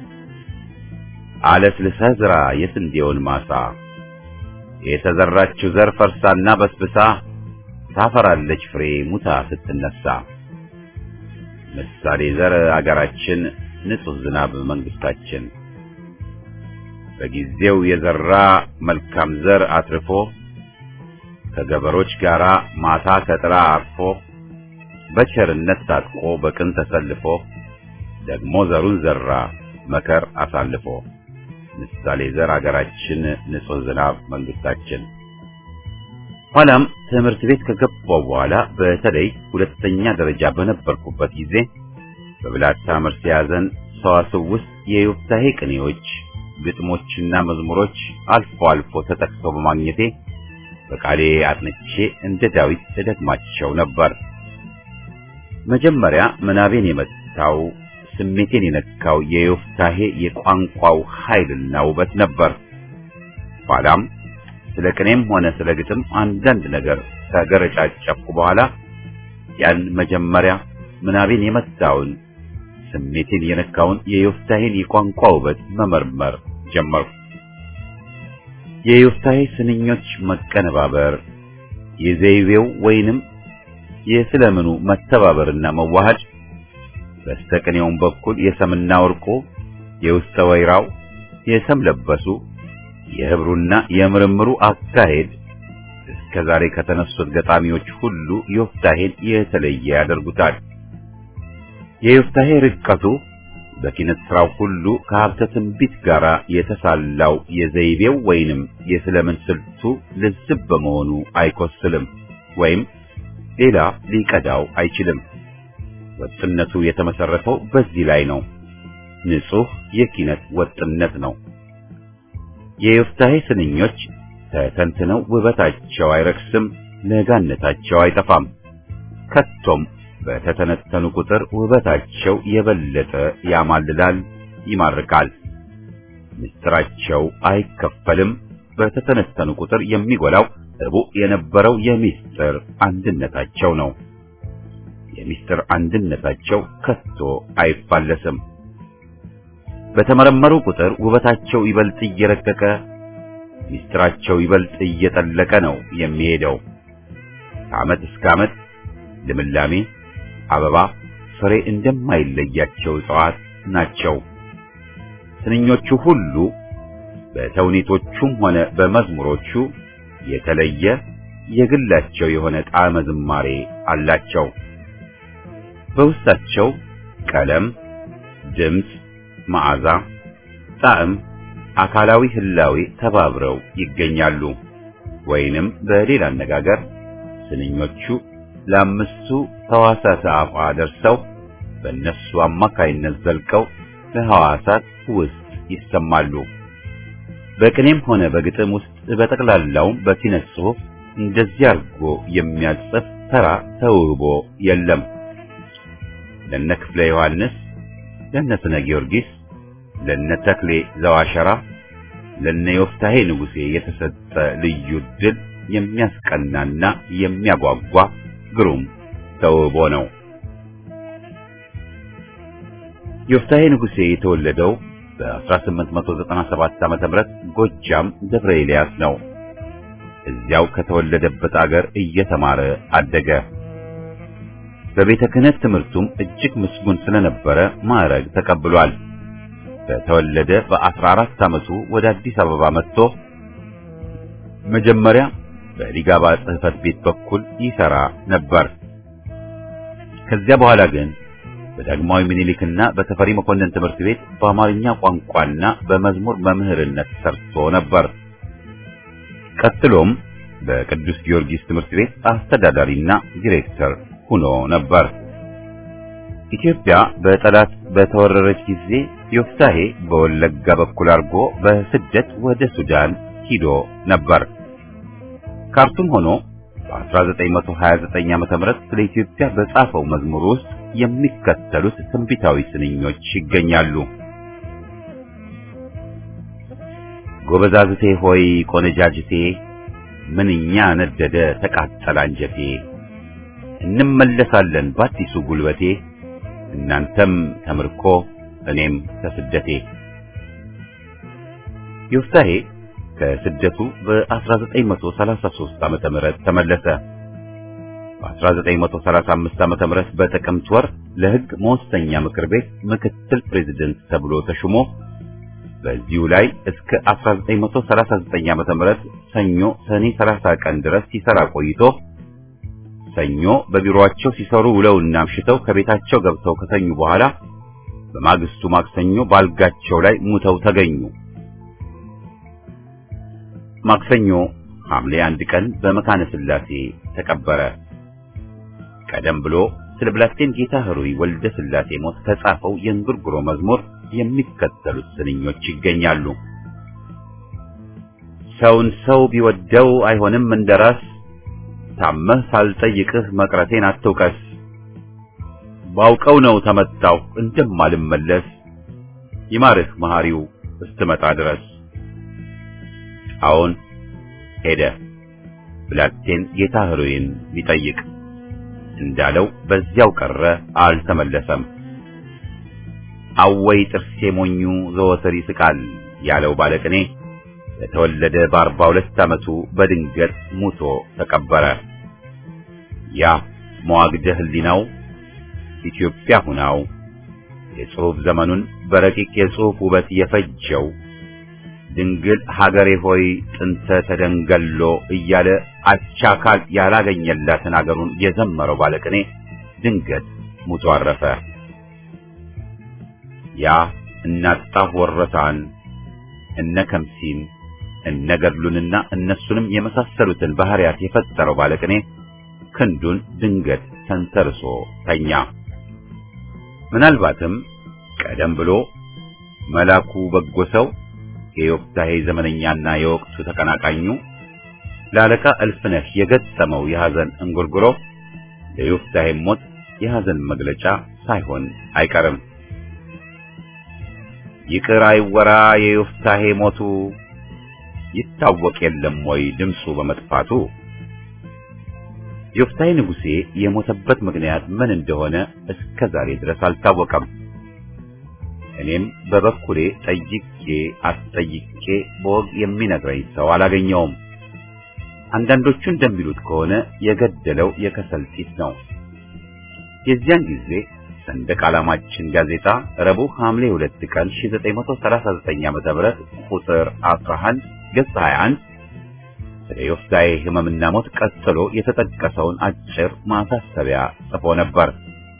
አለስልሰህ ዝራ የስንዴውን ማሳ። የተዘራችው ዘር ፈርሳና በስብሳ ታፈራለች ፍሬ ሙታ ስትነሳ። ምሳሌ ዘር አገራችን ንጹሕ ዝናብ መንግስታችን። በጊዜው የዘራ መልካም ዘር አትርፎ ከገበሮች ጋር ማታ ከጥላ አርፎ በቸርነት ታጥቆ በቅን ተሰልፎ ደግሞ ዘሩን ዘራ መከር አሳልፎ። ምሳሌ ዘር አገራችን ንጹሕ ዝናብ መንግስታችን። ኋላም ትምህርት ቤት ከገባው በኋላ በተለይ ሁለተኛ ደረጃ በነበርኩበት ጊዜ በብላታ መርሴ ያዘን ሰዋስው ውስጥ የዮፍታሔ ቅኔዎች፣ ግጥሞችና መዝሙሮች አልፎ አልፎ ተጠቅሰው በማግኘቴ በቃሌ አጥንቼ እንደ ዳዊት እደግማቸው ነበር። መጀመሪያ ምናቤን የመታው ስሜቴን የነካው የዮፍታሔ የቋንቋው ኃይልና ውበት ነበር። ኋላም ስለ ቅኔም ሆነ ስለ ግጥም አንዳንድ ነገር ከገረጫጨፍኩ በኋላ ያን መጀመሪያ ምናቤን የመታውን ስሜቴን የነካውን የዮፍታሔን የቋንቋ ውበት መመርመር ጀመርኩ። የዮፍታሔ ስንኞች መቀነባበር፣ የዘይቤው ወይንም የስለምኑ መተባበርና መዋሃድ፣ በስተቅኔውም በኩል የሰምና ወርቁ፣ የውስጠ ወይራው፣ የሰም ለበሱ፣ የህብሩና የምርምሩ አካሄድ እስከ ዛሬ ከተነሱት ገጣሚዎች ሁሉ ዮፍታሔን የተለየ ያደርጉታል። የዮፍታሔ ርቀቱ በኪነት ስራው ሁሉ ከሀብተ ትንቢት ጋር የተሳላው የዘይቤው ወይንም የስለምን ስልቱ ልዝብ በመሆኑ አይኮስልም ወይም ሌላ ሊቀዳው አይችልም። ወጥነቱ የተመሰረተው በዚህ ላይ ነው። ንጹህ የኪነት ወጥነት ነው። የዮፍታሔ ስንኞች ተተንትነው ውበታቸው አይረክስም፣ ለጋነታቸው አይጠፋም። ከቶም በተተነተኑ ቁጥር ውበታቸው የበለጠ ያማልላል፣ ይማርካል። ምስጢራቸው አይከፈልም። በተተነተኑ ቁጥር የሚጎላው እቡዕ የነበረው የምስጢር አንድነታቸው ነው። የምስጢር አንድነታቸው ከቶ አይፋለስም። በተመረመሩ ቁጥር ውበታቸው ይበልጥ እየረቀቀ ምስጢራቸው ይበልጥ እየጠለቀ ነው የሚሄደው። ከዓመት እስከ ዓመት ልምላሜ አበባ፣ ፍሬ እንደማይለያቸው እጽዋት ናቸው። ስንኞቹ ሁሉ በተውኔቶቹም ሆነ በመዝሙሮቹ የተለየ የግላቸው የሆነ ጣዕመ ዝማሬ አላቸው። በውስጣቸው ቀለም፣ ድምፅ፣ መዓዛ፣ ጣዕም፣ አካላዊ ህላዌ ተባብረው ይገኛሉ። ወይንም በሌላ አነጋገር ስንኞቹ ለአምስቱ ሕዋሳተ አፏ ደርሰው በእነሱ አማካይነት ዘልቀው በሐዋሳት ውስጥ ይሰማሉ። በቅኔም ሆነ በግጥም ውስጥ በጠቅላላውም በኪነት ጽሑፍ እንደዚህ አድርጎ የሚያጽፍ ተራ ተውቦ የለም። ለነ ክፍለ ዮሐንስ፣ ለነ ስነ ጊዮርጊስ፣ ለነ ተክሌ ዘዋሸራ፣ ለነ ዮፍታሄ ንጉሴ የተሰጠ ልዩ ድል የሚያስቀናና የሚያጓጓ ግሩም ተውቦ ነው። ዮፍታሄ ንጉሴ የተወለደው በ1897 ዓመተ ምህረት ጎጃም ደብረ ኤልያስ ነው። እዚያው ከተወለደበት አገር እየተማረ አደገ። በቤተ ክህነት ትምህርቱም እጅግ ምስጉን ስለነበረ ማዕረግ ተቀብሏል። በተወለደ በ14 ዓመቱ ወደ አዲስ አበባ መጥቶ መጀመሪያ በሊጋባ ጽሕፈት ቤት በኩል ይሰራ ነበር። ከዚያ በኋላ ግን በዳግማዊ ምኒልክና በተፈሪ መኮንን ትምህርት ቤት በአማርኛ ቋንቋና በመዝሙር መምህርነት ሰርቶ ነበር። ቀጥሎም በቅዱስ ጊዮርጊስ ትምህርት ቤት አስተዳዳሪና ዲሬክተር ሆኖ ነበር። ኢትዮጵያ በጠላት በተወረረች ጊዜ ዮፍታሄ በወለጋ በኩል አድርጎ በስደት ወደ ሱዳን ሂዶ ነበር። ካርቱም ሆኖ በ1929 ዓመተ ምህረት ስለ ኢትዮጵያ በጻፈው መዝሙር ውስጥ የሚከተሉት ትንቢታዊ ስንኞች ይገኛሉ። ጎበዛዝቴ ሆይ ቆነጃጅቴ ምንኛ ነደደ ተቃጠለ አንጀቴ፣ እንመለሳለን በአዲሱ ጉልበቴ፣ እናንተም ከምርኮ እኔም ከስደቴ። ዮፍታሄ ከስደቱ በ1933 ዓመተ ምህረት ተመለሰ። በ1935 ዓመተ ምህረት በጥቅምት ወር ለሕግ መወሰኛ ምክር ቤት ምክትል ፕሬዝደንት ተብሎ ተሹሞ በዚሁ ላይ እስከ 1939 ዓመተ ምህረት ሰኞ ሰኔ 30 ቀን ድረስ ሲሰራ ቆይቶ ሰኞ በቢሮአቸው ሲሰሩ ውለውና አምሽተው ከቤታቸው ገብተው ከተኙ በኋላ በማግስቱ ማክሰኞ ባልጋቸው ላይ ሙተው ተገኙ። ማክሰኞ ሐምሌ አንድ ቀን በመካነ ሥላሴ ተቀበረ። ቀደም ብሎ ስለ ብላቴን ጌታ ኅሩይ ወልደ ሥላሴ ሞት ከጻፈው የእንጉርጉሮ መዝሙር የሚከተሉት ስንኞች ይገኛሉ። ሰውን ሰው ቢወደው አይሆንም እንደራስ፣ ታመህ ሳልጠይቅህ መቅረቴን አትውቀስ። ባውቀው ነው ተመታሁ እንደማልመለስ፣ ይማርህ መሐሪው እስትመጣ ድረስ። አዎን ሄደ ብላቴን ጌታ ኅሩይን ቢጠይቅ እንዳለው በዚያው ቀረ፣ አልተመለሰም። አወይ ጥርሴ ሞኙ ዘወትር ይስቃል ያለው ባለቅኔ በተወለደ በአርባ ሁለት ዓመቱ በድንገት ሙቶ ተቀበረ። ያ መዋግደ ሕሊናው ኢትዮጵያ ሁናው የጽሑፍ ዘመኑን በረቂቅ የጽሑፍ ውበት የፈጀው ድንግል ሀገሬ ሆይ ጥንተ ተደንገሎ እያለ አቻካል ያላገኘላትን አገሩን የዘመረው ባለቅኔ ድንገት ሙቶ አረፈ። ያ እናጣሁ ወረታን እነ ከምሲን እነ ገድሉንና እነሱንም የመሳሰሉትን ባህሪያት የፈጠረው ባለቅኔ ክንዱን ድንገት ተንተርሶ ተኛ። ምናልባትም ቀደም ብሎ መላኩ በጎ ሰው የዮፍታሔ ዘመነኛና የወቅቱ ተቀናቃኙ ለአለቃ እልፍነህ የገጠመው የሐዘን እንጉርጉሮ ለዮፍታሔ ሞት የሐዘን መግለጫ ሳይሆን አይቀርም። ይቅር አይወራ የዮፍታሔ ሞቱ ይታወቅ የለም ወይ ድምፁ በመጥፋቱ። ዮፍታሔ ንጉሴ የሞተበት ምክንያት ምን እንደሆነ እስከ ዛሬ ድረስ አልታወቀም። እኔም በበኩሌ ጠይቄ አስጠይቄ በወግ የሚነግረኝ ሰው አላገኘውም። አንዳንዶቹ እንደሚሉት ከሆነ የገደለው የከሰል ጢስ ነው። የዚያን ጊዜ ሰንደቅ ዓላማችን ጋዜጣ ረቡዕ ሐምሌ 2 ቀን 1939 ዓ.ም ቁጥር 11 ገጽ 21 ስለ ዮፍታሔ ሕመምና ሞት ቀጥሎ የተጠቀሰውን አጭር ማሳሰቢያ ጽፎ ነበር።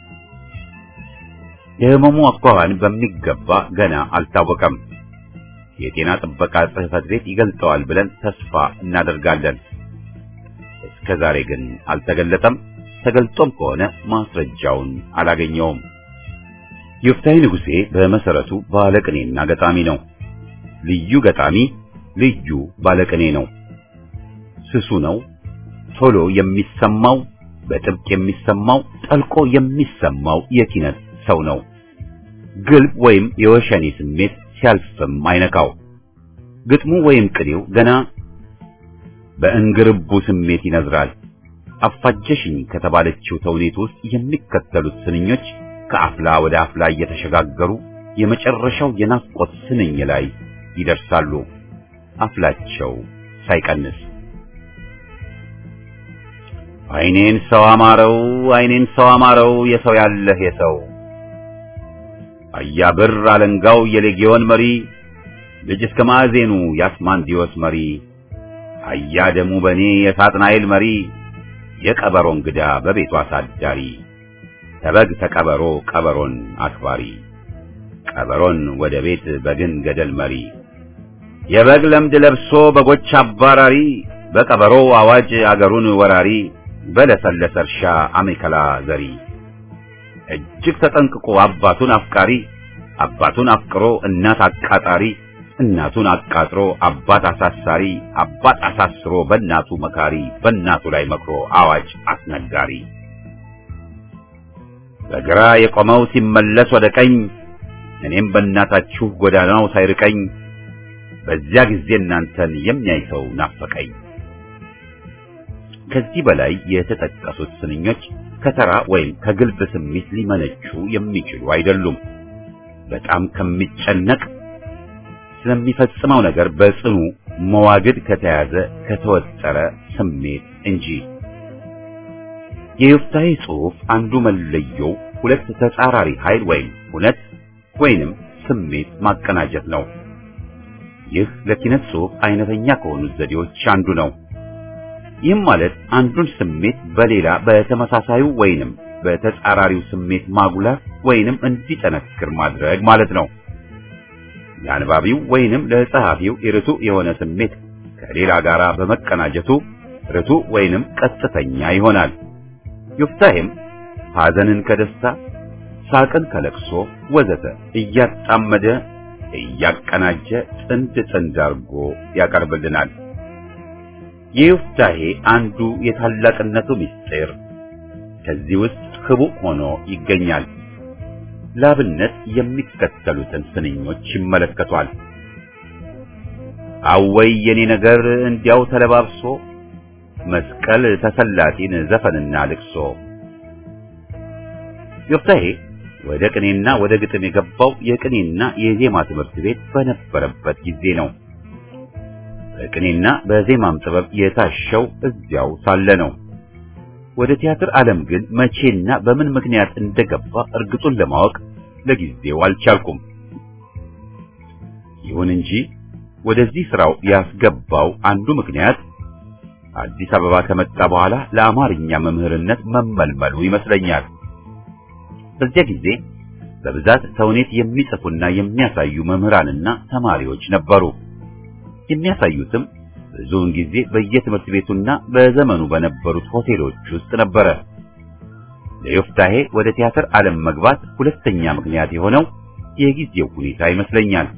የሕመሙ አኳኋን በሚገባ ገና አልታወቀም። የጤና ጥበቃ ጽሕፈት ቤት ይገልጠዋል ብለን ተስፋ እናደርጋለን። እስከ ዛሬ ግን አልተገለጠም። ተገልጦም ከሆነ ማስረጃውን አላገኘውም። ዮፍታሔ ንጉሴ በመሰረቱ ባለቅኔና ገጣሚ ነው። ልዩ ገጣሚ፣ ልዩ ባለቅኔ ነው። ስሱ ነው። ቶሎ የሚሰማው በጥብቅ የሚሰማው ጠልቆ የሚሰማው የኪነት ሰው ነው። ግልብ ወይም የወሸኔ ስሜት ሲያልፍም አይነካው። ግጥሙ ወይም ቅኔው ገና በእንግርቡ ስሜት ይነዝራል። አፋጀሽኝ ከተባለችው ተውኔት ውስጥ የሚከተሉት ስንኞች ከአፍላ ወደ አፍላ እየተሸጋገሩ የመጨረሻው የናፍቆት ስንኝ ላይ ይደርሳሉ። አፍላቸው ሳይቀንስ አይኔን ሰው አማረው፣ አይኔን ሰው አማረው፣ የሰው ያለህ የሰው አያ ብር አለንጋው የሌጊዮን መሪ ልጅ እስከ ማዕዜኑ የአስማንዲዮስ መሪ አያ ደሙ በኔ የሳጥናኤል መሪ የቀበሮ እንግዳ በቤቱ አሳዳሪ ተበግ ተቀበሮ ቀበሮን አክባሪ ቀበሮን ወደ ቤት በግን ገደል መሪ የበግ ለምድ ለብሶ በጎች አባራሪ በቀበሮ አዋጅ አገሩን ወራሪ በለሰለሰ እርሻ አሜከላ ዘሪ እጅግ ተጠንቅቆ አባቱን አፍቃሪ አባቱን አፍቅሮ እናት አቃጣሪ እናቱን አቃጥሮ አባት አሳሳሪ አባት አሳስሮ በእናቱ መካሪ በእናቱ ላይ መክሮ አዋጅ አስነጋሪ በግራ የቆመው ሲመለስ ወደ ቀኝ እኔም በእናታችሁ ጎዳናው ሳይርቀኝ በዚያ ጊዜ እናንተን የሚያይ ሰው ናፈቀኝ። ከዚህ በላይ የተጠቀሱት ስንኞች ከተራ ወይም ከግልብ ስሜት ሊመነጩ የሚችሉ አይደሉም። በጣም ከሚጨነቅ ስለሚፈጽመው ነገር በጽኑ መዋግድ ከተያዘ ከተወጠረ ስሜት እንጂ። የዮፍታሔ ጽሑፍ አንዱ መለየው ሁለት ተጻራሪ ኃይል ወይም እውነት ወይንም ስሜት ማቀናጀት ነው። ይህ ለኪነት ጽሑፍ አይነተኛ ከሆኑት ዘዴዎች አንዱ ነው። ይህም ማለት አንዱን ስሜት በሌላ በተመሳሳዩ ወይንም በተጻራሪው ስሜት ማጉላት ወይንም እንዲጠነክር ማድረግ ማለት ነው። ለአንባቢው ወይንም ለጸሐፊው ርቱ የሆነ ስሜት ከሌላ ጋር በመቀናጀቱ ርቱ ወይንም ቀጥተኛ ይሆናል። ዮፍታሔም ሐዘንን ከደስታ ሳቅን ከለቅሶ ወዘተ እያጣመደ እያቀናጀ ጥንድ ጥንድ አድርጎ ያቀርብልናል። የዮፍታሔ አንዱ የታላቅነቱ ምስጢር ከዚህ ውስጥ ህቡዕ ሆኖ ይገኛል። ላብነት የሚከተሉትን ስንኞች ይመለከቷል። አወይ የኔ ነገር እንዲያው ተለባብሶ መስቀል ተሰላጢን ዘፈንና ልቅሶ። ዮፍታሔ ወደ ቅኔና ወደ ግጥም የገባው የቅኔና የዜማ ትምህርት ቤት በነበረበት ጊዜ ነው። በቅኔና በዜማም ጥበብ የታሸው እዚያው ሳለ ነው። ወደ ቲያትር ዓለም ግን መቼና በምን ምክንያት እንደገባ እርግጡን ለማወቅ ለጊዜው አልቻልኩም። ይሁን እንጂ ወደዚህ ስራው ያስገባው አንዱ ምክንያት አዲስ አበባ ከመጣ በኋላ ለአማርኛ መምህርነት መመልመሉ ይመስለኛል። በዚያ ጊዜ በብዛት ተውኔት የሚጽፉና የሚያሳዩ መምህራንና ተማሪዎች ነበሩ። የሚያሳዩትም ብዙውን ጊዜ በየትምህርት ቤቱና በዘመኑ በነበሩት ሆቴሎች ውስጥ ነበረ። ለዮፍታሔ ወደ ቲያትር ዓለም መግባት ሁለተኛ ምክንያት የሆነው የጊዜው ሁኔታ ይመስለኛል።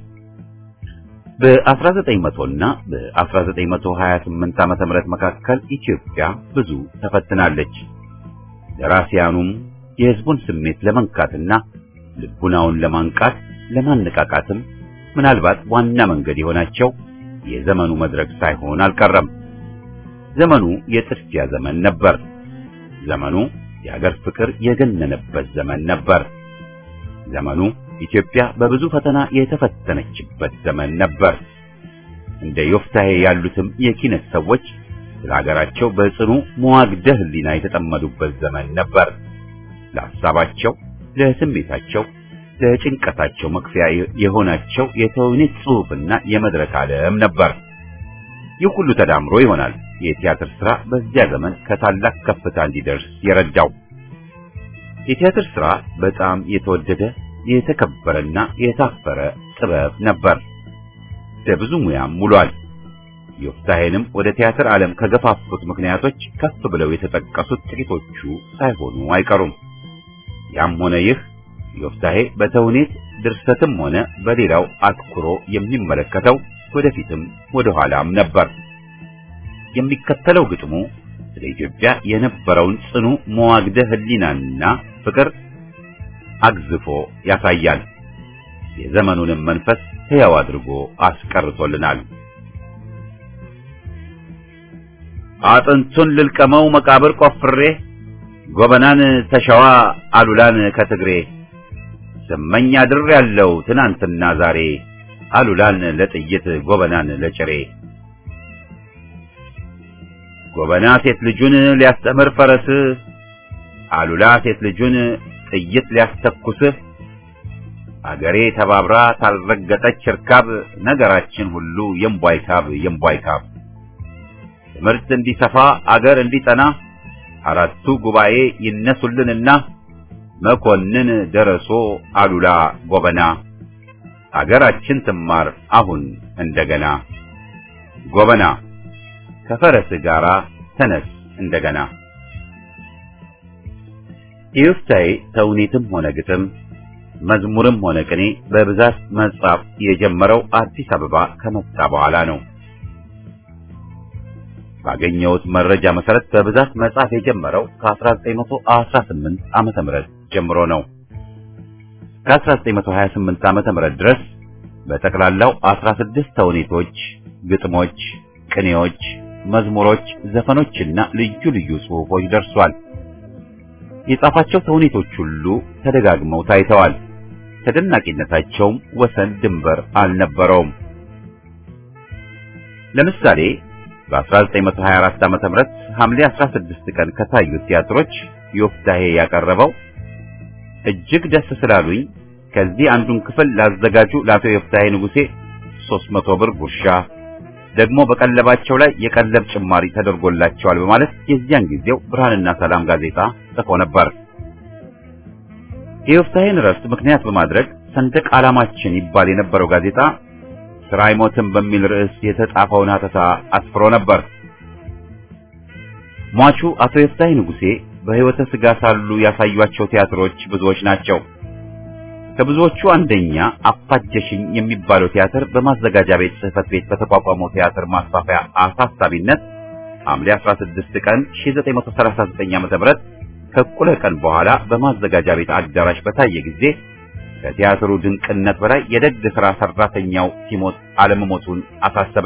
በ1900 እና በ1928 ዓመተ ምህረት መካከል ኢትዮጵያ ብዙ ተፈትናለች። ደራሲያኑም የሕዝቡን ስሜት ለመንካትና ልቡናውን ለማንቃት ለማነቃቃትም ምናልባት ዋና መንገድ የሆናቸው የዘመኑ መድረክ ሳይሆን አልቀረም። ዘመኑ የጥድፊያ ዘመን ነበር። ዘመኑ የሀገር ፍቅር የገነነበት ዘመን ነበር። ዘመኑ ኢትዮጵያ በብዙ ፈተና የተፈተነችበት ዘመን ነበር። እንደ ዮፍታሔ ያሉትም የኪነት ሰዎች ስለ ሀገራቸው በጽኑ መዋግደ ሕሊና የተጠመዱበት ዘመን ነበር። ለሐሳባቸው፣ ለስሜታቸው፣ ለጭንቀታቸው መክፈያ የሆናቸው የተውኔት ጽሑፍና የመድረክ ዓለም ነበር። ይህ ሁሉ ተዳምሮ ይሆናል የቲያትር ሥራ በዚያ ዘመን ከታላቅ ከፍታ እንዲደርስ የረዳው። የቲያትር ሥራ በጣም የተወደደ የተከበረና የታፈረ ጥበብ ነበር። ለብዙ ሙያም ውሏል። ዮፍታሔንም ወደ ቲያትር ዓለም ከገፋፉት ምክንያቶች ከፍ ብለው የተጠቀሱት ጥቂቶቹ ሳይሆኑ አይቀሩም። ያም ሆነ ይህ ዮፍታሔ በተውኔት ድርሰትም ሆነ በሌላው አትኩሮ የሚመለከተው ወደፊትም ወደ ኋላም ነበር። የሚከተለው ግጥሙ ስለ ኢትዮጵያ የነበረውን ጽኑ መዋግደ ሕሊናና ፍቅር አግዝፎ ያሳያል። የዘመኑንም መንፈስ ሕያው አድርጎ አስቀርቶልናል። አጥንቱን ልልቀመው መቃብር ቆፍሬ ጎበናን ተሸዋ አሉላን ከትግሬ ስመኝ አድር ያለው ትናንትና ዛሬ አሉላን ለጥይት ጎበናን ለጭሬ ጎበና ሴት ልጁን ሊያስተምር ፈረስ አሉላ ሴት ልጁን ጥይት ሊያስተኩስ አገሬ ተባብራ ታልረገጠች እርካብ ነገራችን ሁሉ የምቧይካብ የምቧይካብ ትምህርት እንዲሰፋ አገር እንዲጠና አራቱ ጉባኤ ይነሱልንና መኮንን ደረሶ አሉላ ጎበና አገራችን ትማር አሁን እንደገና ጎበና ከፈረስ ጋራ ተነስ እንደገና። የዮፍታሔ ተውኔትም ሆነ ግጥም መዝሙርም ሆነ ቅኔ በብዛት መጻፍ የጀመረው አዲስ አበባ ከመጣ በኋላ ነው። ባገኘሁት መረጃ መሰረት በብዛት መጻፍ የጀመረው ከ1918 ዓመተ ምህረት ጀምሮ ነው። ከ1928 ዓመተ ምህረት ድረስ በጠቅላላው 16 ተውኔቶች፣ ግጥሞች፣ ቅኔዎች፣ መዝሙሮች፣ ዘፈኖችና ልዩ ልዩ ጽሑፎች ደርሷል። የጻፋቸው ተውኔቶች ሁሉ ተደጋግመው ታይተዋል። ተደናቂነታቸውም ወሰን ድንበር አልነበረውም። ለምሳሌ በ1924 ዓመተ ምህረት ሐምሌ 16 ቀን ከታዩት ቲያትሮች ዮፍታሔ ያቀረበው እጅግ ደስ ስላሉኝ ከዚህ አንዱን ክፍል ላዘጋጁ ለአቶ ዮፍታሔ ንጉሴ 300 ብር ጉርሻ ደግሞ በቀለባቸው ላይ የቀለብ ጭማሪ ተደርጎላቸዋል በማለት የዚያን ጊዜው ብርሃንና ሰላም ጋዜጣ ጽፎ ነበር። የዮፍታሔን እረፍት ምክንያት በማድረግ ሰንደቅ ዓላማችን ይባል የነበረው ጋዜጣ ስራ አይሞትም በሚል ርዕስ የተጻፈውን ሀተታ አስፍሮ ነበር። ሟቹ አቶ ዮፍታሔ ንጉሴ በሕይወተ ሥጋ ሳሉ ያሳዩአቸው ቲያትሮች ብዙዎች ናቸው። ከብዙዎቹ አንደኛ አፋጀሽኝ የሚባለው ቲያትር በማዘጋጃ ቤት ጽሕፈት ቤት በተቋቋመው ቲያትር ማስፋፊያ አሳሳቢነት ሐምሌ 16 ቀን 1939 ዓ.ም ከእኩለ ቀን በኋላ በማዘጋጃ ቤት አዳራሽ በታየ ጊዜ ከቲያትሩ ድንቅነት በላይ የደግ ሥራ ሠራተኛው ሲሞት አለመሞቱን አሳሰበ።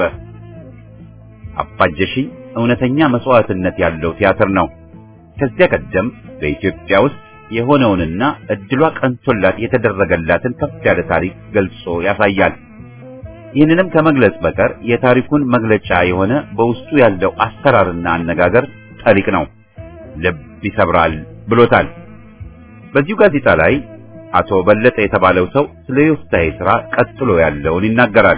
አፋጀሽኝ እውነተኛ መስዋዕትነት ያለው ቲያትር ነው። ከዚያ ቀደም በኢትዮጵያ ውስጥ የሆነውንና እድሏ ቀንቶላት የተደረገላትን ከፍ ያለ ታሪክ ገልጾ ያሳያል። ይህንንም ከመግለጽ በቀር የታሪኩን መግለጫ የሆነ በውስጡ ያለው አሰራርና አነጋገር ጠሊቅ ነው፣ ልብ ይሰብራል ብሎታል። በዚሁ ጋዜጣ ላይ አቶ በለጠ የተባለው ሰው ስለ ዮፍታሔ ሥራ ቀጥሎ ያለውን ይናገራል።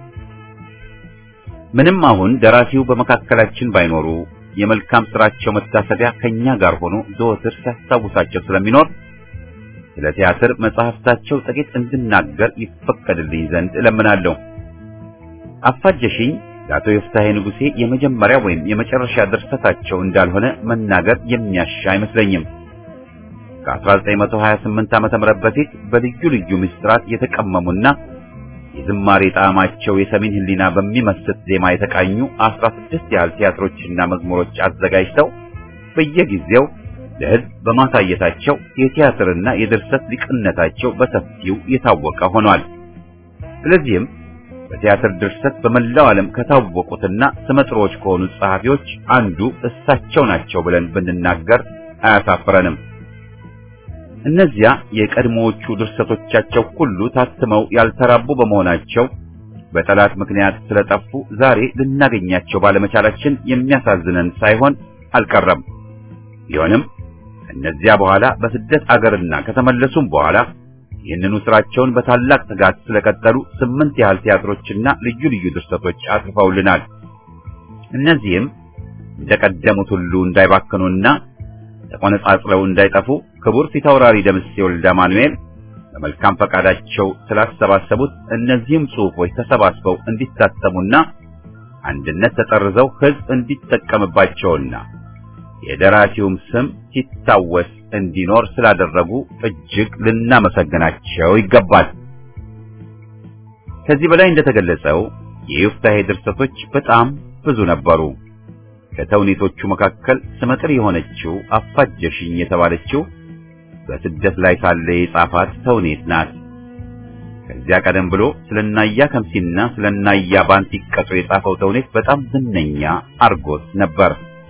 ምንም አሁን ደራሲው በመካከላችን ባይኖሩ የመልካም ስራቸው መታሰቢያ ከኛ ጋር ሆኖ ዘወትር ሲያስታውሳቸው ስለሚኖር ስለ ቲያትር መጽሐፍታቸው ጥቂት እንድናገር ይፈቀድልኝ ዘንድ እለምናለሁ። አፋጀሽኝ ለአቶ ዮፍታሔ ንጉሴ የመጀመሪያ ወይም የመጨረሻ ድርሰታቸው እንዳልሆነ መናገር የሚያሻ አይመስለኝም። ከ1928 ዓመተ ምህረት በፊት በልዩ ልዩ ምስጢራት የተቀመሙና የዝማሬ ጣዕማቸው የሰሜን ሕሊና በሚመስጥ ዜማ የተቃኙ 16 ያህል ቲያትሮችና መዝሙሮች አዘጋጅተው በየጊዜው ለሕዝብ በማሳየታቸው የቲያትርና የድርሰት ሊቅነታቸው በሰፊው የታወቀ ሆኗል። ስለዚህም በቲያትር ድርሰት በመላው ዓለም ከታወቁትና ስመጥሮች ከሆኑ ጸሐፊዎች አንዱ እሳቸው ናቸው ብለን ብንናገር አያሳፍረንም። እነዚያ የቀድሞዎቹ ድርሰቶቻቸው ሁሉ ታትመው ያልተራቡ በመሆናቸው በጠላት ምክንያት ስለጠፉ ዛሬ ልናገኛቸው ባለመቻላችን የሚያሳዝነን ሳይሆን አልቀረም። ቢሆንም እነዚያ በኋላ በስደት አገርና ከተመለሱም በኋላ ይህንኑ ስራቸውን በታላቅ ትጋት ስለቀጠሉ ስምንት ያህል ቲያትሮችና ልዩ ልዩ ድርሰቶች አጽፈውልናል። እነዚህም እንደቀደሙት ሁሉ እንዳይባክኑና ተቆነጻጽለው እንዳይጠፉ ክቡር ፊታውራሪ ደምሴ ወልደ ማኑኤል በመልካም ፈቃዳቸው ስላሰባሰቡት እነዚህም ጽሑፎች ተሰባስበው እንዲታተሙና አንድነት ተጠርዘው ሕዝብ እንዲጠቀምባቸውና የደራሲውም ስም ሲታወስ እንዲኖር ስላደረጉ እጅግ ልናመሰግናቸው ይገባል። ከዚህ በላይ እንደተገለጸው የዮፍታሔ ድርሰቶች በጣም ብዙ ነበሩ። ከተውኔቶቹ መካከል ስመጥር የሆነችው አፋጀሽኝ የተባለችው በስደት ላይ ሳለ የጻፋት ተውኔት ናት። ከዚያ ቀደም ብሎ ስለናያ ከምሲና ስለናያ ባንቲቀጦ የጻፈው ተውኔት በጣም ዝነኛ አርጎት ነበር።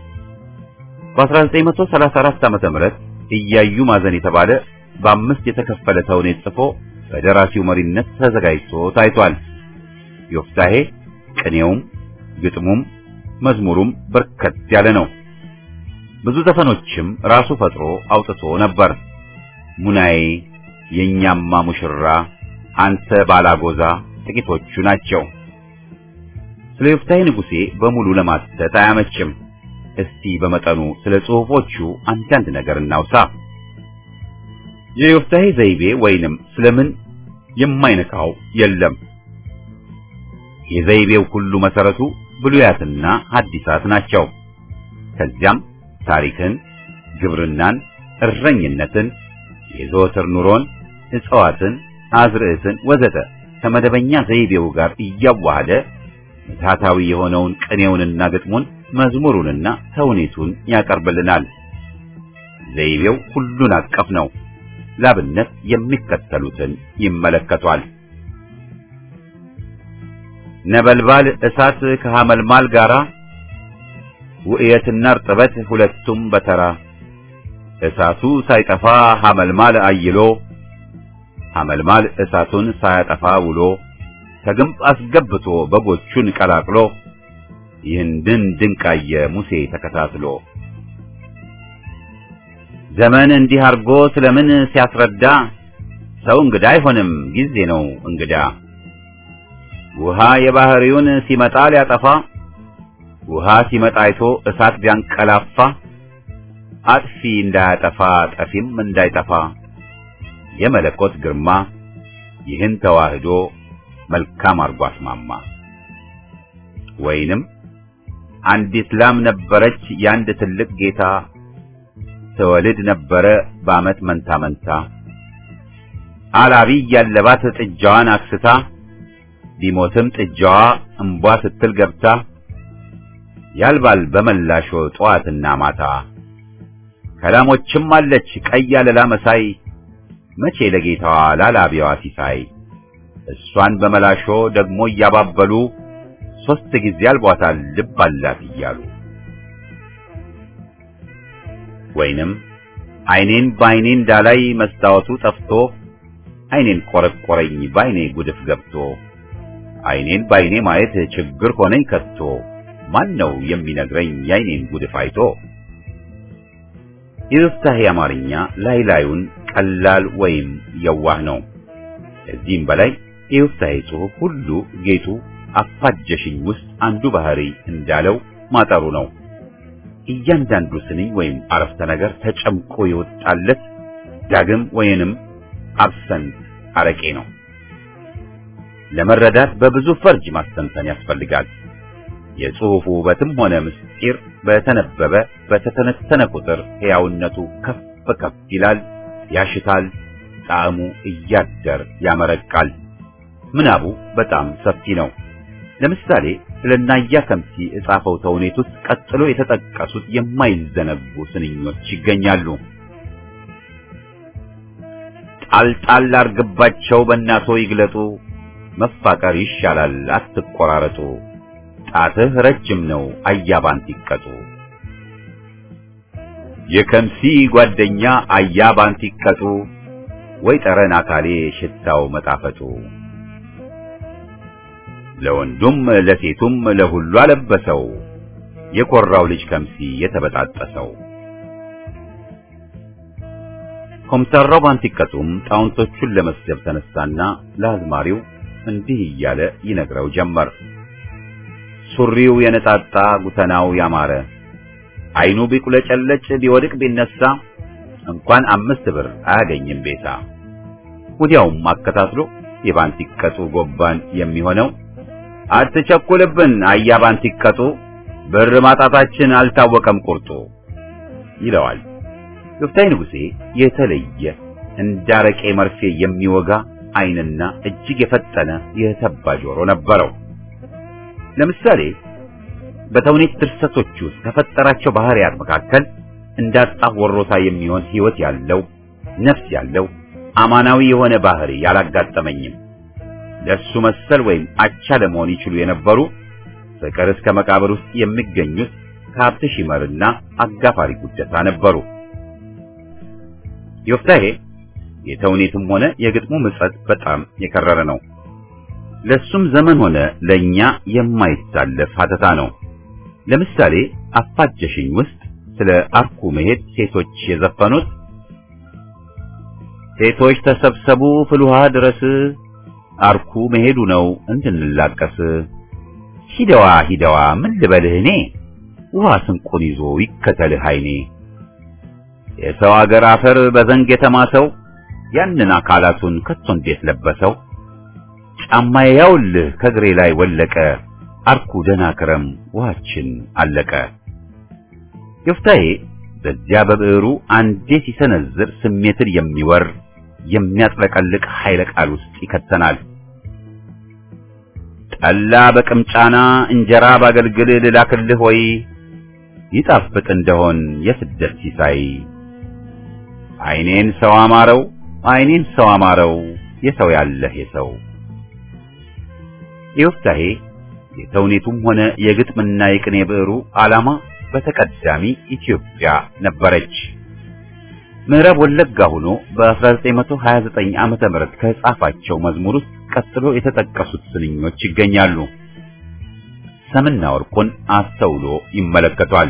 በ1934 ዓመተ ምህረት እያዩ ማዘን የተባለ በአምስት የተከፈለ ተውኔት ጽፎ በደራሲው መሪነት ተዘጋጅቶ ታይቷል። ዮፍታሔ ቅኔውም ግጥሙም መዝሙሩም በርከት ያለ ነው። ብዙ ዘፈኖችም ራሱ ፈጥሮ አውጥቶ ነበር። ሙናዬ፣ የኛማ ሙሽራ፣ አንተ ባላጎዛ ጥቂቶቹ ናቸው። ስለ ዮፍታሔ ንጉሴ በሙሉ ለማተት አያመችም። እስቲ በመጠኑ ስለ ጽሑፎቹ አንዳንድ ነገር እናውሳ። የዮፍታሔ ዘይቤ ወይንም ስለምን የማይነካው የለም። የዘይቤው ሁሉ መሰረቱ ብሉያትና ሐዲሳት ናቸው። ከዚያም ታሪክን፣ ግብርናን፣ እረኝነትን፣ የዘወትር ኑሮን፣ እጽዋትን፣ አዝርዕትን ወዘተ ከመደበኛ ዘይቤው ጋር እያዋሃደ ምትሃታዊ የሆነውን ቅኔውንና ግጥሙን መዝሙሩንና ተውኔቱን ያቀርብልናል። ዘይቤው ሁሉን አቀፍ ነው። ላብነት የሚከተሉትን ይመለከቷል። ነበልባል እሳት ከሐመልማል ጋራ ውእየትና እርጥበት ሁለቱም በተራ እሳቱ ሳይጠፋ ሐመልማል አይሎ ሐመልማል እሳቱን ሳያጠፋ ውሎ ከግንብ አስገብቶ በጎቹን ቀላቅሎ ይህንን ድንቃየ ሙሴ ተከታትሎ ዘመን እንዲህ አርጎ ስለምን ሲያስረዳ ሰው እንግዳ አይሆንም ጊዜ ነው እንግዳ ውሃ የባህሪውን ሲመጣ ሊያጠፋ ውሃ ሲመጣ አይቶ እሳት ቢያንቀላፋ አጥፊ እንዳያጠፋ ጠፊም እንዳይጠፋ የመለኮት ግርማ ይህን ተዋህዶ መልካም አርጎ አስማማ። ወይንም አንዲት ላም ነበረች የአንድ ትልቅ ጌታ ትወልድ ነበረ በዓመት መንታ መንታ አላቢ ያለባት ጥጃዋን አክስታ ቢሞትም ጥጃዋ እምቧ ስትል ገብታ ያልባል በመላሾ ጠዋትና ማታ ከላሞችም አለች ቀይ አለላ መሳይ መቼ ለጌታዋ ላላቢዋ ሲሳይ እሷን በመላሾ ደግሞ እያባበሉ ሶስት ጊዜ አልቧታል ልብ አላት እያሉ ወይንም አይኔን በአይኔ እንዳላይ መስታወቱ ጠፍቶ አይኔን ቆረቆረኝ በአይኔ ጉድፍ ገብቶ አይኔን በአይኔ ማየት ችግር ሆነኝ ከቶ ማን ነው የሚነግረኝ የአይኔን ጉድፍ አይቶ? የዮፍታሔ አማርኛ ላይ ላዩን ቀላል ወይም የዋህ ነው። ከዚህም በላይ የዮፍታሔ ጽሑፍ ሁሉ ጌጡ አፋጀሽኝ ውስጥ አንዱ ባህሪ እንዳለው ማጠሩ ነው። እያንዳንዱ ስንኝ ወይም አረፍተ ነገር ተጨምቆ የወጣለት ዳግም ወይንም አብሰንት አረቄ ነው። ለመረዳት በብዙ ፈርጅ ማስተንተን ያስፈልጋል። የጽሑፉ ውበትም ሆነ ምስጢር በተነበበ በተተነተነ ቁጥር ሕያውነቱ ከፍ ከፍ ይላል፣ ያሽታል፣ ጣዕሙ እያደር ያመረቃል። ምናቡ በጣም ሰፊ ነው። ለምሳሌ ስለ ናያ ከምሲ የጻፈው ተውኔት ውስጥ ቀጥሎ የተጠቀሱት የማይዘነጉ ስንኞች ይገኛሉ። ጣልጣል አርግባቸው በእናቶ ይግለጡ፣ መፋቀር ይሻላል አትቆራረጡ፣ ጣትህ ረጅም ነው አያባንት ይቀጡ። የከምሲ ጓደኛ አያባንት ይቀጡ፣ ወይ ጠረን አካሌ ሽታው መጣፈጡ። ለወንዱም ለሴቱም ለሁሉ አለበሰው፣ የኮራው ልጅ ከምሲ የተበጣጠሰው። ኮምሳራው ባንቲቀጡም ጣውንቶቹን ለመስደብ ተነሳና ለአዝማሪው እንዲህ እያለ ይነግረው ጀመር። ሱሪው የነጣጣ ጉተናው ያማረ አይኑ ቢቁለጨለጭ ቢወድቅ ቢነሳ እንኳን አምስት ብር አያገኝም ቤሳ። ወዲያውም አከታትሎ የባንቲቀጡ ጎባን የሚሆነው አትቸኩልብን አያ ባንቲቀጡ ብር ማጣታችን አልታወቀም ቁርጡ ይለዋል። ዮፍታይ ንጉሴ የተለየ እንዳረቄ መርፌ የሚወጋ ዓይንና እጅግ የፈጠነ የተባ ጆሮ ነበረው። ለምሳሌ በተውኔት ድርሰቶች ውስጥ ከፈጠራቸው ባህሪያት መካከል እንዳጣ ወሮታ የሚሆን ሕይወት ያለው ነፍስ ያለው አማናዊ የሆነ ባህሪ ያላጋጠመኝም። ለሱ መሰል ወይም አቻ ለመሆን ይችሉ የነበሩ ፍቅር እስከ መቃብር ውስጥ የሚገኙት ከሀብት ሺመርና አጋፋሪ ጉደታ ነበሩ። ዮፍታሔ የተውኔትም ሆነ የግጥሙ ምጸት በጣም የከረረ ነው። ለሱም ዘመን ሆነ ለኛ የማይታለፍ ሀተታ ነው። ለምሳሌ አፋጀሽኝ ውስጥ ስለ አርኩ መሄድ ሴቶች የዘፈኑት ሴቶች ተሰብሰቡ ፍልውሃ ድረስ አርኩ መሄዱ ነው እንድንላቀስ ሂደዋ ሂደዋ ምን ልበልህ እኔ ውሃ ስንቁን ይዞ ይከተልህ አይኔ የሰው አገር አፈር በዘንግ የተማሰው ያንን አካላቱን ከቶ እንዴት ለበሰው ጫማዬ ያውልህ ከእግሬ ላይ ወለቀ አርኩ ደህና ክረም ውሃችን አለቀ። ዮፍታሔ በዚያ በብዕሩ አንዴ ሲሰነዝር ስሜትን የሚወር የሚያጥለቀልቅ ኃይለ ቃል ውስጥ ይከተናል። ጠላ በቅምጫና እንጀራ ባገልግል ልላክልህ ወይ ይጣፍጥ እንደሆን የስደት ሲሳይ አይኔን ሰው አማረው አይኔን ሰው አማረው የሰው ያለህ የሰው ዮፍታሔ የተውኔቱም ሆነ የግጥምና የቅኔ ብዕሩ ዓላማ በተቀዳሚ ኢትዮጵያ ነበረች። ምዕራብ ወለጋ ሆኖ በ1929 ዓመተ ምህረት ከጻፋቸው መዝሙር ውስጥ ቀጥሎ የተጠቀሱት ስንኞች ይገኛሉ። ሰምና ወርቁን አስተውሎ ይመለከቷል።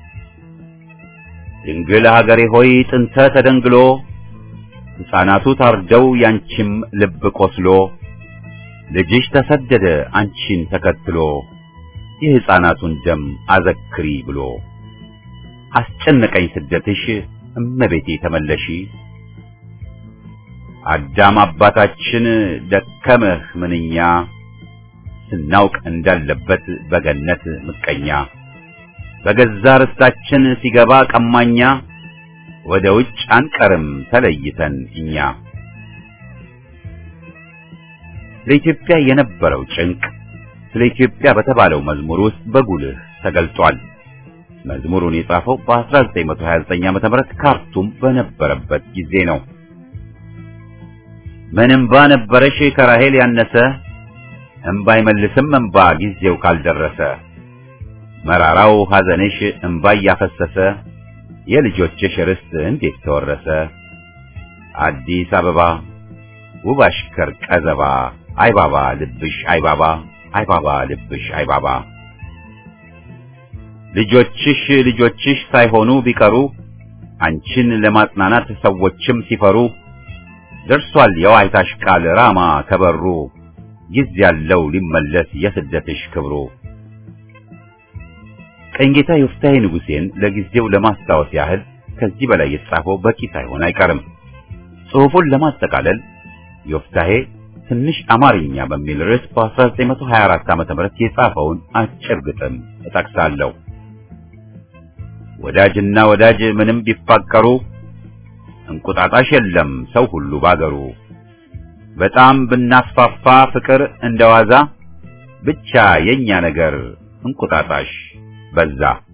ድንግል ሀገሬ ሆይ ጥንተ ተደንግሎ ሕፃናቱ ታርደው ያንቺም ልብ ቆስሎ ልጅሽ ተሰደደ አንቺን ተከትሎ የሕፃናቱን ደም አዘክሪ ብሎ አስጨነቀኝ ስደትሽ እመቤቴ ተመለሺ አዳም አባታችን ደከመህ ምንኛ ስናውቅ እንዳለበት በገነት ምቀኛ በገዛ ርስታችን ሲገባ ቀማኛ ወደ ውጭ አንቀርም ተለይተን እኛ ለኢትዮጵያ የነበረው ጭንቅ ስለ ኢትዮጵያ በተባለው መዝሙር ውስጥ በጉልህ ተገልጿል። መዝሙሩን የጻፈው በ1929 ዓ.ም ካርቱም በነበረበት ጊዜ ነው። ምን እምባ ነበረሽ ከራሄል ያነሰ እምባ አይመልስም እምባ ጊዜው ካልደረሰ መራራው ሐዘንሽ እምባ እያፈሰሰ የልጆችሽ ርስት እንዴት ተወረሰ አዲስ አበባ ውብ አሽከር ቀዘባ አይባባ ልብሽ አይባባ አይባባ ልብሽ አይባባ ልጆችሽ ልጆችሽ ሳይሆኑ ቢቀሩ አንቺን ለማጽናናት ሰዎችም ሲፈሩ ደርሷል የዋይታሽ ቃል ራማ ከበሩ ጊዜ ያለው ሊመለስ የስደትሽ ክብሩ። ቀኝጌታ ዮፍታሔ ንጉሴን ለጊዜው ለማስታወስ ያህል ከዚህ በላይ የተጻፈው በቂ ሳይሆን አይቀርም። ጽሑፉን ለማጠቃለል ዮፍታሔ ትንሽ አማርኛ በሚል ርዕስ በ1924 ዓ.ም የጻፈውን አጭር ግጥም እጠቅሳለሁ። ወዳጅና ወዳጅ ምንም ቢፋቀሩ እንቁጣጣሽ የለም ሰው ሁሉ ባገሩ። በጣም ብናስፋፋ ፍቅር እንደዋዛ ብቻ የኛ ነገር እንቁጣጣሽ በዛ።